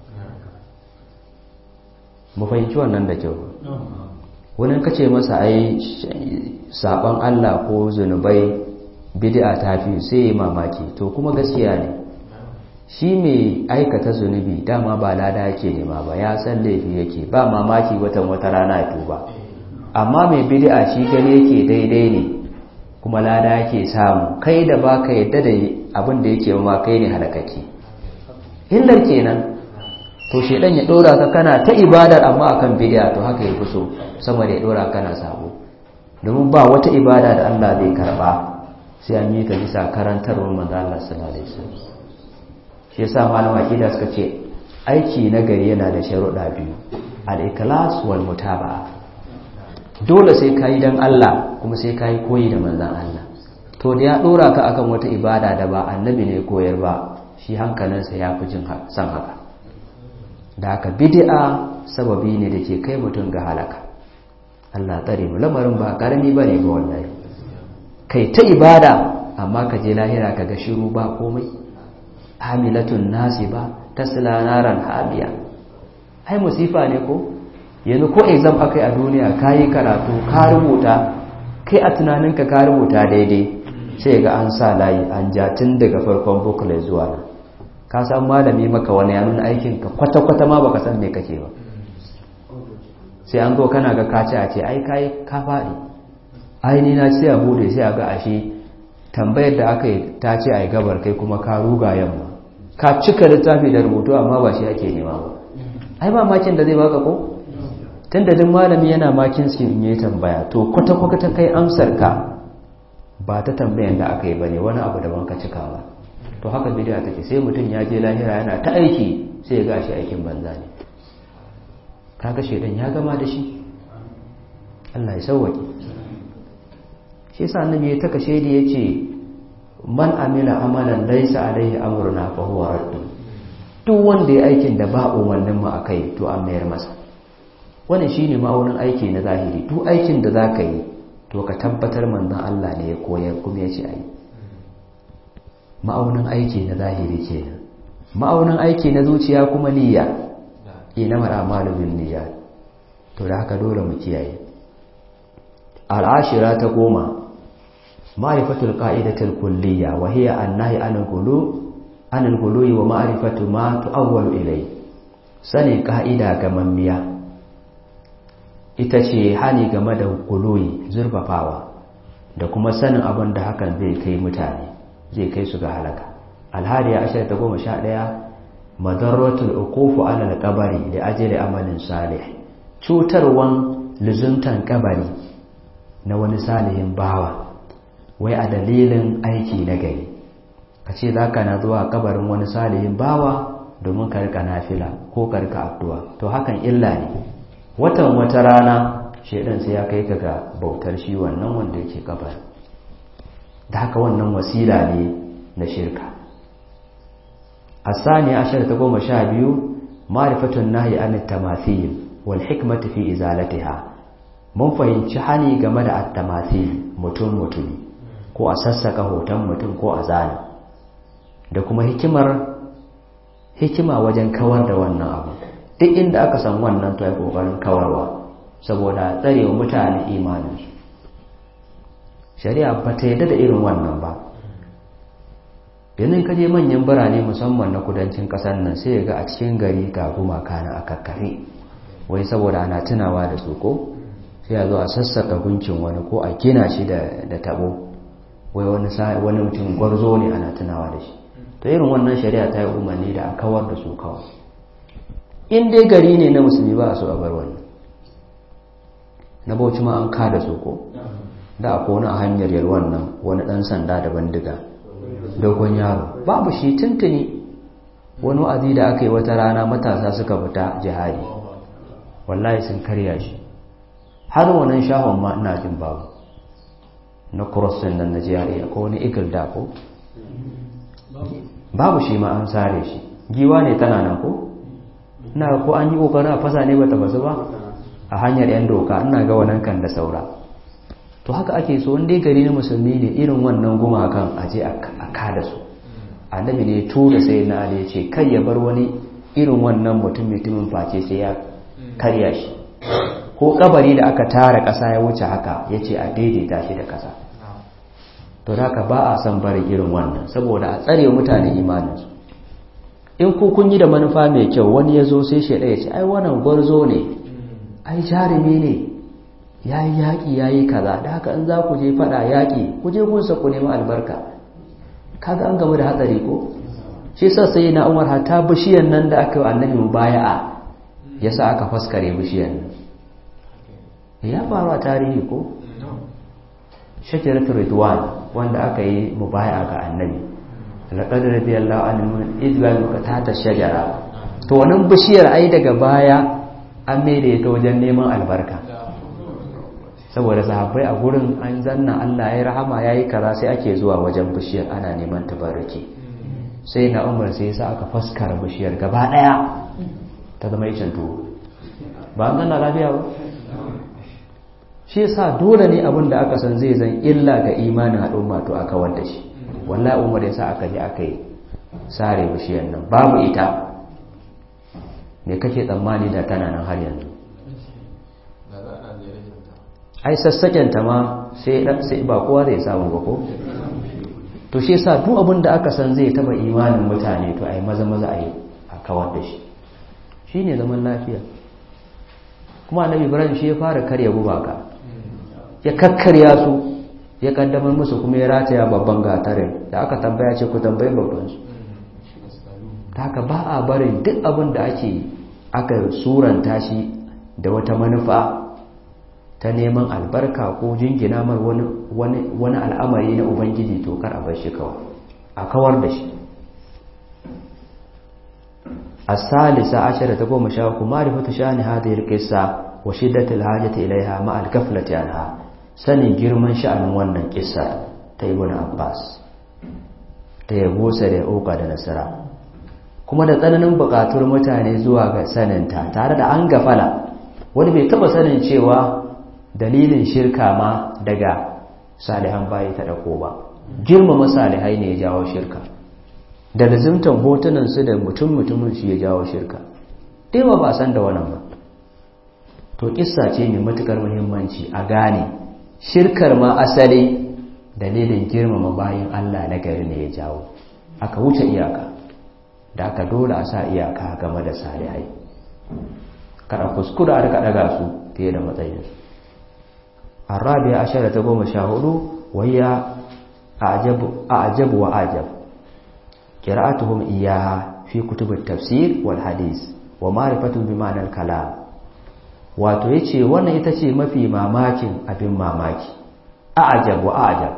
S1: mu fahimci wannan da kyau wani kace masa ai saban Allah ko zunubai bid'a ta fi sai ya mamaki to kuma gaskiya ne shi mai aikata zunubi dama ba lada yake nema ba ya san laifi yake ba mamaki watan wata rana ya tuba amma mai bid'a shi gani yake daidai ne kuma lada yake samu kai da baka yadda da abin da yake ma kai ne halakaki illar kenan to shedan ya dora ka kana ta ibadar amma akan bid'a to haka yafi so sama da ya dora kana sabo domin ba wata ibada da Allah zai karba sai an yi ta bisa karantarwar manzo Allah sallallahu alaihi wasallam shi yasa malama akida suka ce aiki na gari yana da sharuɗa biyu al-ikhlas wal mutaba'a dole sai kai dan Allah kuma sai kai koyi da manzon Allah to da ya dora ka akan wata ibada da ba annabi ne koyar ba shi hankalinsa ya fi jin san haka da haka bid'a sababi ne da ke kai mutum ga halaka Allah tsare mu lamarin ba karami bane ga wallahi kai ta ibada amma ka je lahira ka ga shiru ba komai hamilatun nasiba tasla naran hamiya ai musifa ne ko yanzu ko exam akai a duniya kayi karatu ka rubuta kai a tunaninka ka rubuta daidai sai ga an sa layi an ja tun daga farkon booklet zuwa nan ka san malami maka wani ya nuna aikin ka kwata-kwata ma baka san me kake ba sai an zo kana ga kaci a ce ai kai ka faɗi ai ni na ce a bude sai a ga ashe tambayar da aka yi ta ce ai gabar kai kuma ka ruga yamma ka cika littafi da rubutu amma ba shi ake nema ba ai ba makin da zai baka ko tunda duk malami yana makin shi in yi tambaya to kwata-kwata kai amsar ka ba ta tambayan da aka yi bane wani abu daban ka cika ba to haka bidiya take sai mutum ya je lahira yana ta aiki sai ya gashi aikin banza ne kaga shedan ya gama da shi Allah ya sauwake shi yasa annabi ya taka shedi yace man amila amalan laysa alaihi amruna fa huwa radd duk wanda ya aikin da ba umarnin mu akai to an mayar masa wannan shine ma'aunin aiki na zahiri duk aikin da zaka yi to ka tabbatar manzon Allah ne ya koyar kuma ya ce ai ma'aunin aiki na zahiri kenan ma'aunin aiki na zuciya kuma niyya ina mara malubin niyya to da haka dole mu kiyaye al'ashira ta goma ma'rifatul qa'idatul kulliyya wa hiya an-nahy 'anil ghulu 'anil ghuluwi wa ma'rifatu ma tu'awwalu ilay sani ka'ida ga mammiya ita ce hani game da guluwi zurfafawa da kuma sanin abin da hakan zai kai mutane zai kai su ga halaka alhadiya ashirin ta goma sha ɗaya madarratul uqufu ala al-qabri li ajli amalin salih cutarwan luzuntan kabari na wani salihin bawa wai a dalilin aiki na gari kace zaka na zuwa kabarin wani salihin bawa domin ka rika nafila ko ka rika addu'a to hakan illa ne watan wata rana shedan sai ya kai ka ga bautar shi wannan wanda yake kabari da haka wannan wasila ne na shirka الثانية عشر تقوم شابيو معرفة النهي عن التماثيل والحكمة في إزالتها mun fahimci hani game da attamathil mutum mutumi ko a sassaka hoton mutum ko a zana da kuma hikimar hikima wajen kawar da wannan abu duk inda aka san wannan to ai kokarin kawarwa saboda tsarewa mutane imaninsu shari'a ba ta yadda da irin wannan ba yanzu ka je manyan birane musamman na kudancin kasar nan sai ga a cikin gari ga gumaka na a kakkafe wai saboda ana tunawa da su ko sai a zo a sassaka gunkin wani ko a gina shi da tabo wai wani wani mutum gwarzo ne ana tunawa da shi to irin wannan shari'a ta yi umarni da a kawar da su kawai in dai gari ne na musulmi ba a so a bar wannan na bauchi ma an kada su ko da a kona a hanyar yalwan nan wani dan sanda da bandiga dogon yaro babu shi tuntuni wani wa'azi da aka yi wata rana matasa suka fita jihadi wallahi sun karya shi har wannan shahon ma ina jin babu na crossin nan na jihadi ko wani igil da ko babu shi ma an sare shi giwa ne tana nan ko ina ko an yi kokarin a fasa ne bata basu ba a hanyar yan doka ina ga wannan kan da saura to haka ake so wanda gari na musulmi ne irin wannan gumakan aje a kada su annabi ne tura sai na ali ya ce kai ya bar wani irin wannan mutum mutumin face sai ya karya shi ko kabari da aka tara ƙasa ya wuce haka ya ce a daidaita shi da ƙasa to haka ba a son bari irin wannan saboda a tsare mutane imaninsu in ku kun yi da manufa mai kyau wani ya zo sai shaida ya ce ai wannan gwarzo ne ai jarumi ne ya yi yaƙi ya yi kaza da haka in za ku je faɗa yaƙi ku je gunsa ku nemi albarka kaga an gamu da hatsari ko shi sa sai na umar hata bishiyan nan da aka yi annabi mubaya'a ya sa aka faskare bishiyan nan ya faru a tarihi ko shajaratul ridwan wanda aka yi mubaya ga annabi laqad radiyallahu anhu idwan ka tata shajara to wannan bishiyar ai daga baya an maida ta wajen neman albarka saboda sahabbai a gurin an zanna Allah ya rahama yayi kaza sai ake zuwa wajen bishiyar ana neman tabarruki sai na umar sai sa aka faskara bishiyar gaba daya ta zama icen tuwo ba an zanna lafiya ba shi yasa dole ne abin da aka san zai zan illa ga imanin al'umma to aka kawar da shi wallahi umar ya sa aka je aka yi sare bishiyar nan babu ita me kake tsammani da tana nan har yanzu ai sassaken ta ma sai sai ba kowa zai samu ba ko to shi yasa duk abin da aka san zai taba imanin mutane to ai maza maza ai a kawar da shi shine zaman lafiya kuma annabi ibrahim shi ya fara karya gubaka ya kakkarya su ya kaddamar musu kuma ya rataya babban gatarin da aka tambaya ce ku tambayi babban su haka ba a barin duk abin da ake aka suranta shi da wata manufa ta neman albarka ko jingina mar wani al'amari na ubangiji to kar a bar shi kawai a kawar da shi الثالثة عشرة تقوم شاوك معرفة شأن هذه القصة وشدة الحاجة إليها مع الكفلة عنها سني جرمان شأن wannan kissa ta Ibn Abbas ta yabo sa da oka da nasara kuma da tsananin buƙatar mutane zuwa ga saninta tare da an gafala wani bai taba sanin cewa dalilin shirka ma daga salihan bayi ta dako ba girmama salihai ne ya jawo shirka da lazimtan hotunansu da mutum-mutumin shi ya jawo shirka daiwa ba san da wannan ba to kissa ce mai matukar muhimmanci a gane shirkar ma asali dalilin girmama bayan Allah na gari ne ya jawo aka wuce iyaka da aka dole a sa iyaka game da salihai kada kuskura da daga su fiye da matsayinsu arabiya ashara ta goma sha hudu wayya a ajabu wa ajab قراءتهم إياها في كتب التفسير والحديث ومعرفة بمعنى الكلام wato yace wannan ita ce mafi mamakin abin mamaki a'ajab wa a'ajab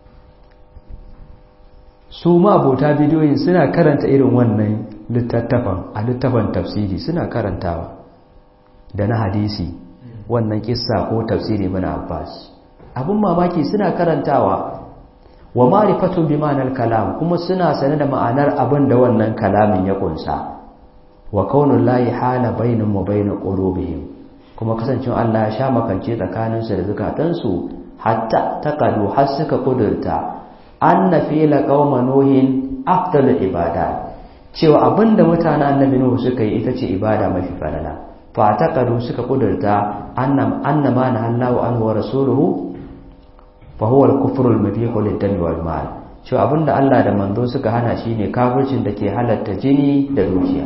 S1: su ma abota bidiyoyin suna karanta irin wannan littattafan a littafan tafsiri suna karantawa da na hadisi wannan kissa ko tafsiri mana abbas abin mamaki suna karantawa wa ma'rifatun bi ma'anar kalam kuma suna sane da ma'anar abin da wannan kalamin ya kunsa wa kaunul lahi hala bainahum wa bain qulubihim kuma kasancin Allah ya sha makance tsakanin su da zukatansu hatta taqadu har suka kudurta anna fi'la qauma nuhin afdalu ibada cewa abinda mutanen annabi nuhu suka yi ita ce ibada mafi falala fa taqadu suka kudurta annam annama na Allahu anhu wa rasuluhu fahuwar kufurul mabihu liddami wal mal cewa abinda Allah da manzo suka hana shine kafircin da ke halatta jini da dukiya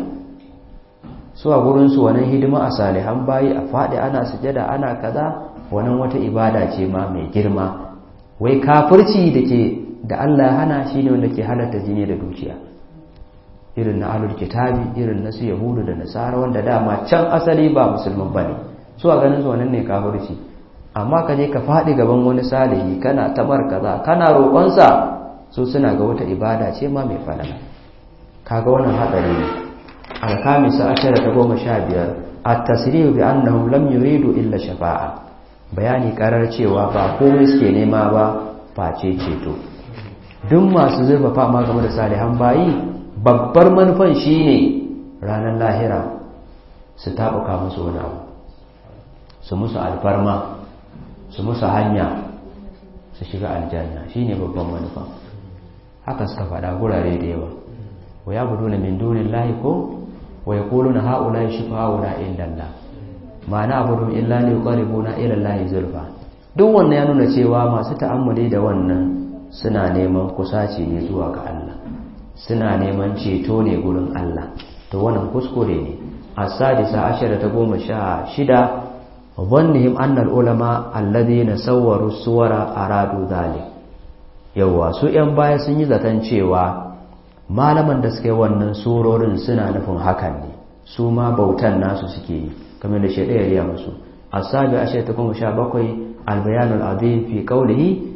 S1: su a gurin su wannan hidima a salihan bayi a fadi ana sujada ana kaza wannan wata ibada ce ma mai girma wai kafirci da ke da Allah ya hana shine wanda ke halatta jini da dukiya irin na alul kitabi irin na su yahudu da nasara wanda dama can asali ba musulman bane su a ganin su wannan ne kafirci amma ka je ka faɗi gaban wani salihi kana tabar kaza kana roƙonsa su suna ga wata ibada ce ma mai falala kaga wannan hatsari ne alkamisa ashara ta goma sha biyar at-tasrihu bi annahum lam yuridu illa shafa'a bayani karar cewa ba komai suke nema ba face ceto duk masu zurfafa ma game da salihan bayi babbar manufan shine ranar lahira su taɓuka musu wani abu su musu alfarma su musu hanya su shiga aljanna shine babban manufa haka suka faɗa gurare da yawa wa ya budu na min dunin lahi ko wa ya kulu na ha'ula shi fa'ula inda Allah ma na abudu illa ne ƙaribu na ilan lahi zurfa duk wannan ya nuna cewa masu ta'ammuli da wannan suna neman kusaci ne zuwa ga Allah suna neman ceto ne gurin Allah to wannan kuskure ne as-sadisa ashara ta goma sha shida ظنهم أن العلماء الذين صوروا الصور أرادوا ذلك yawa su ‘yan baya sun yi zaton cewa malaman da suke wannan surorin suna nufin hakan ne su ma bautan nasu suke yi kamar da shaɗe ya riya musu asabi a ta kuma sha bakwai albayanul azim fi kaulihi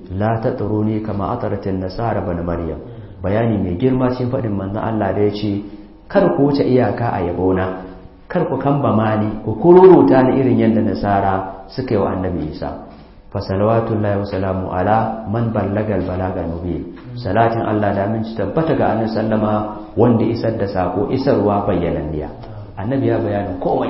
S1: la tatruni kama ataratin nasara bana maryam bayani mai girma cikin faɗin manzon Allah da ya ce kar ku wuce iyaka a yabona kar ku kamba mani ku kururuta ni irin yadda nasara suka yi wa annabi isa fa salawatullahi wa salamu ala man ballagal balagal mubin salatin Allah da min tabbata ga annabi sallama wanda isar da sako isarwa bayyananniya annabi ya bayanin komai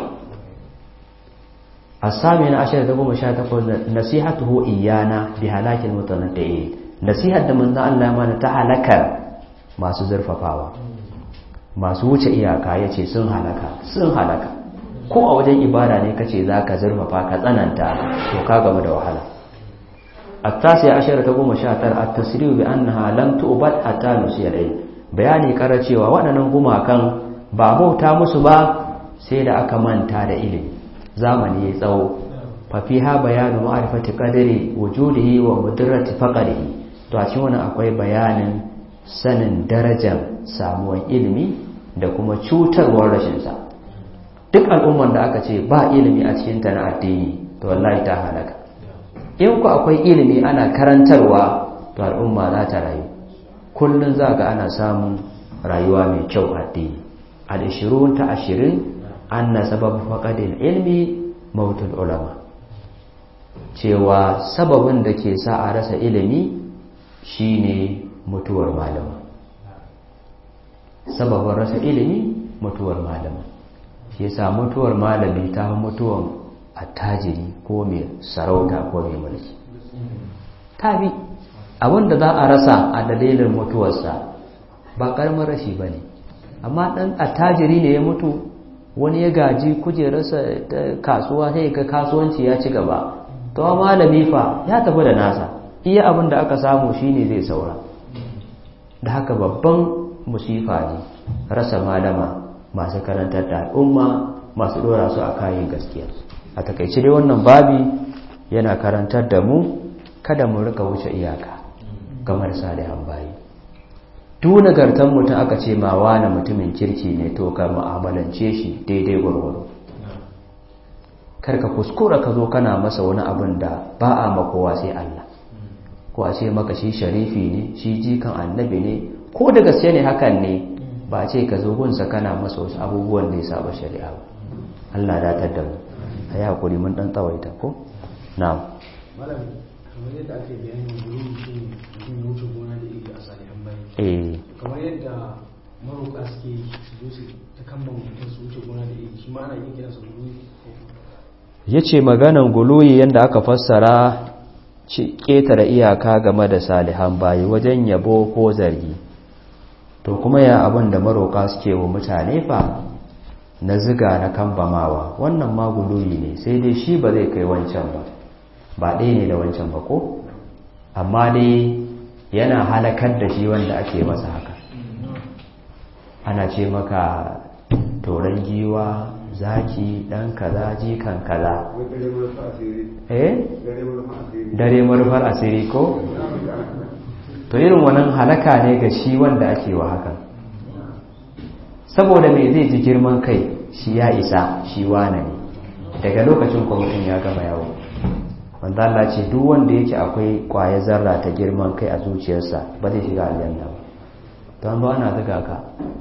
S1: asami na ashirin da goma sha takwas nasihatuhu iyana bi halakin mutanaddi'in nasihar da manzon Allah mana ta halakar masu zurfafawa masu wuce iyaka yace sun halaka sun halaka ko a wajen ibada ne kace zaka zurfafa ka tsananta to ka gama da wahala التاسع عشر تقوم شاتر التسريع بأنها لم تؤبد حتى نسي العلم bayani kara cewa waɗannan gumakan ba bauta musu ba sai da aka manta da ilimi zamani ya tsawo fafiha bayanu ma'rifati qadari wujudihi wa mudrati faqrihi to a cikin wannan akwai bayanin sanin darajar samuwar ilimi da kuma cutarwar rashin sa duk al'ummar da aka ce ba ilimi a cikin ta na addini to wallahi ta halaka in ku akwai ilimi ana karantarwa to al'umma za ta rayu kullun za ga ana samun rayuwa mai kyau addini al-20 ta 20 anna sababu faqadil ilmi mautul ulama cewa sababin da ke sa a rasa ilimi shine mutuwar malama sababin rasa ilimi mutuwar malama shi yasa mutuwar malami ta mutuwar attajiri ko mai sarauta ko mai mulki tabi abinda za a rasa a dalilin mutuwarsa ba karamin rashi bane amma dan attajiri ne ya mutu wani ya gaji kujerarsa ta kasuwa sai ga kasuwanci ya ci gaba to malami fa ya tafi da nasa iya abin da aka samu shine zai saura da haka babban musifa ne rasa malama masu karantar da al'umma masu dora su a kayan gaskiya a takaice dai wannan babi yana karantar da mu kada mu rika wuce iyaka kamar salihan bayi duk nagartan mutum aka ce ma wani mutumin kirki ne to ka mu'amalance shi daidai gwargwaro karka kuskura ka zo kana masa wani abin da ba a makowa sai Allah ko a ce maka shi sharifi ne shi jikan annabi ne ko da gaske ne hakan ne ba ce ka zo gunsa kana masa wasu abubuwan da ya saba shari'a ba Allah datar da mu a yi hakuri mun dan tsawaita ko na'am
S2: malam kamar yadda ake bayani gurin mutum mutum ya wuce gona da iri a salihan bayi
S1: eh
S2: kamar yadda maroƙa suke su zo su ta kamba mutum su wuce gona da iri shi ma ana yin kiran su guri
S1: ya ce maganan guluyi yadda aka fassara ƙetare iyaka game da salihan bayi wajen yabo ko zargi to kuma ya abin da maroka suke wa mutane fa na ziga na kambamawa wannan ma guluyi ne sai dai shi ba zai kai wancan ba ba ɗaya ne da wancan ba ko amma dai yana halakar da shi wanda ake masa haka ana ce maka toron giwa zaki dan kaza jikan kaza eh dare marufar asiri ko to irin wannan halaka ne ga shi wanda ake wa hakan saboda me zai ji girman kai shi ya isa shi wane ne daga lokacin kwamitin ya gama yawo wanda Allah ce duk wanda yake akwai kwaye zarra ta girman kai a zuciyarsa ba zai shiga aljanna ba don ba ana zuga ka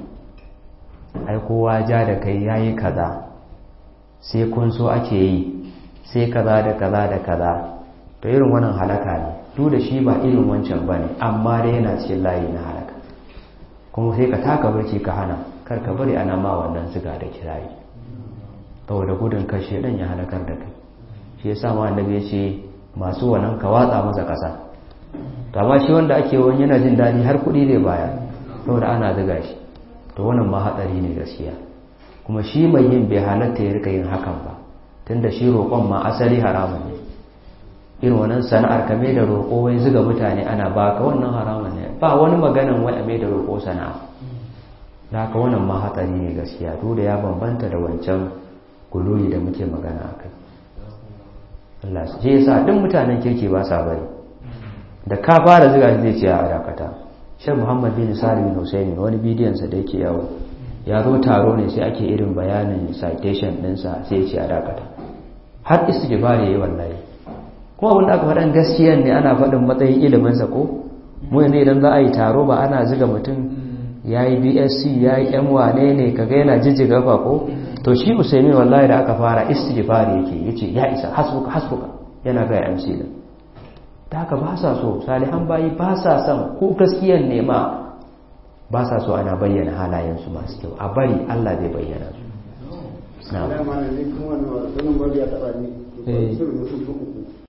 S1: ai kowa ja da kai yayi kaza sai kun so ake yi sai kaza da kaza da kaza to irin wannan halaka ne duk da shi ba irin wancan bane amma dai yana cikin layi na halaka kuma sai ka taka barci ka hana kar ka bari ana ma wannan siga da kirayi saboda gudun kashe dan ya halakar da kai shi yasa ma annabi ya ce masu wannan ka watsa masa kasa to amma shi wanda ake wani yana jin dadi har kuɗi zai bayar saboda ana zuga shi to wannan ma hatsari ne gaskiya kuma shi mai yin bai halatta ya rika yin hakan ba tunda shi roƙon ma asali haramun ne irin wannan sana'ar ka mai da roƙo wai zuga mutane ana baka wannan haramun ne ba wani maganan wai a mai da roƙo sana'a da haka wannan ma hatsari ne gaskiya duk da ya bambanta da wancan guluyi da muke magana a kai Allah su je yasa duk mutanen kirki ba sa bari da ka fara zuga zai ce a dakata shan muhammad bin salim bin husaini wani bidiyonsa da yake yawo ya zo taro ne sai ake irin bayanin citation ɗinsa sai ce a dakata har istighfar yayi wallahi kuma abinda aka faɗan gaskiyan ne ana faɗin matsayin iliminsa ko mu yanzu idan za a yi taro ba ana ziga mutum ya yi bsc ya yi yan wane ne kaga yana jijjiga fa ko to shi usaimi wallahi da aka fara istighfari yake yace ya isa hasbuka hasbuka yana ga MC da ta haka ba sa so salihan bayi ba sa son ko gaskiyan ne ma ba sa so ana bayyana halayensu masu kyau a bari Allah zai bayyana su
S3: Alama ne kuma wannan babu ya taɓa ni. Sun mutum uku.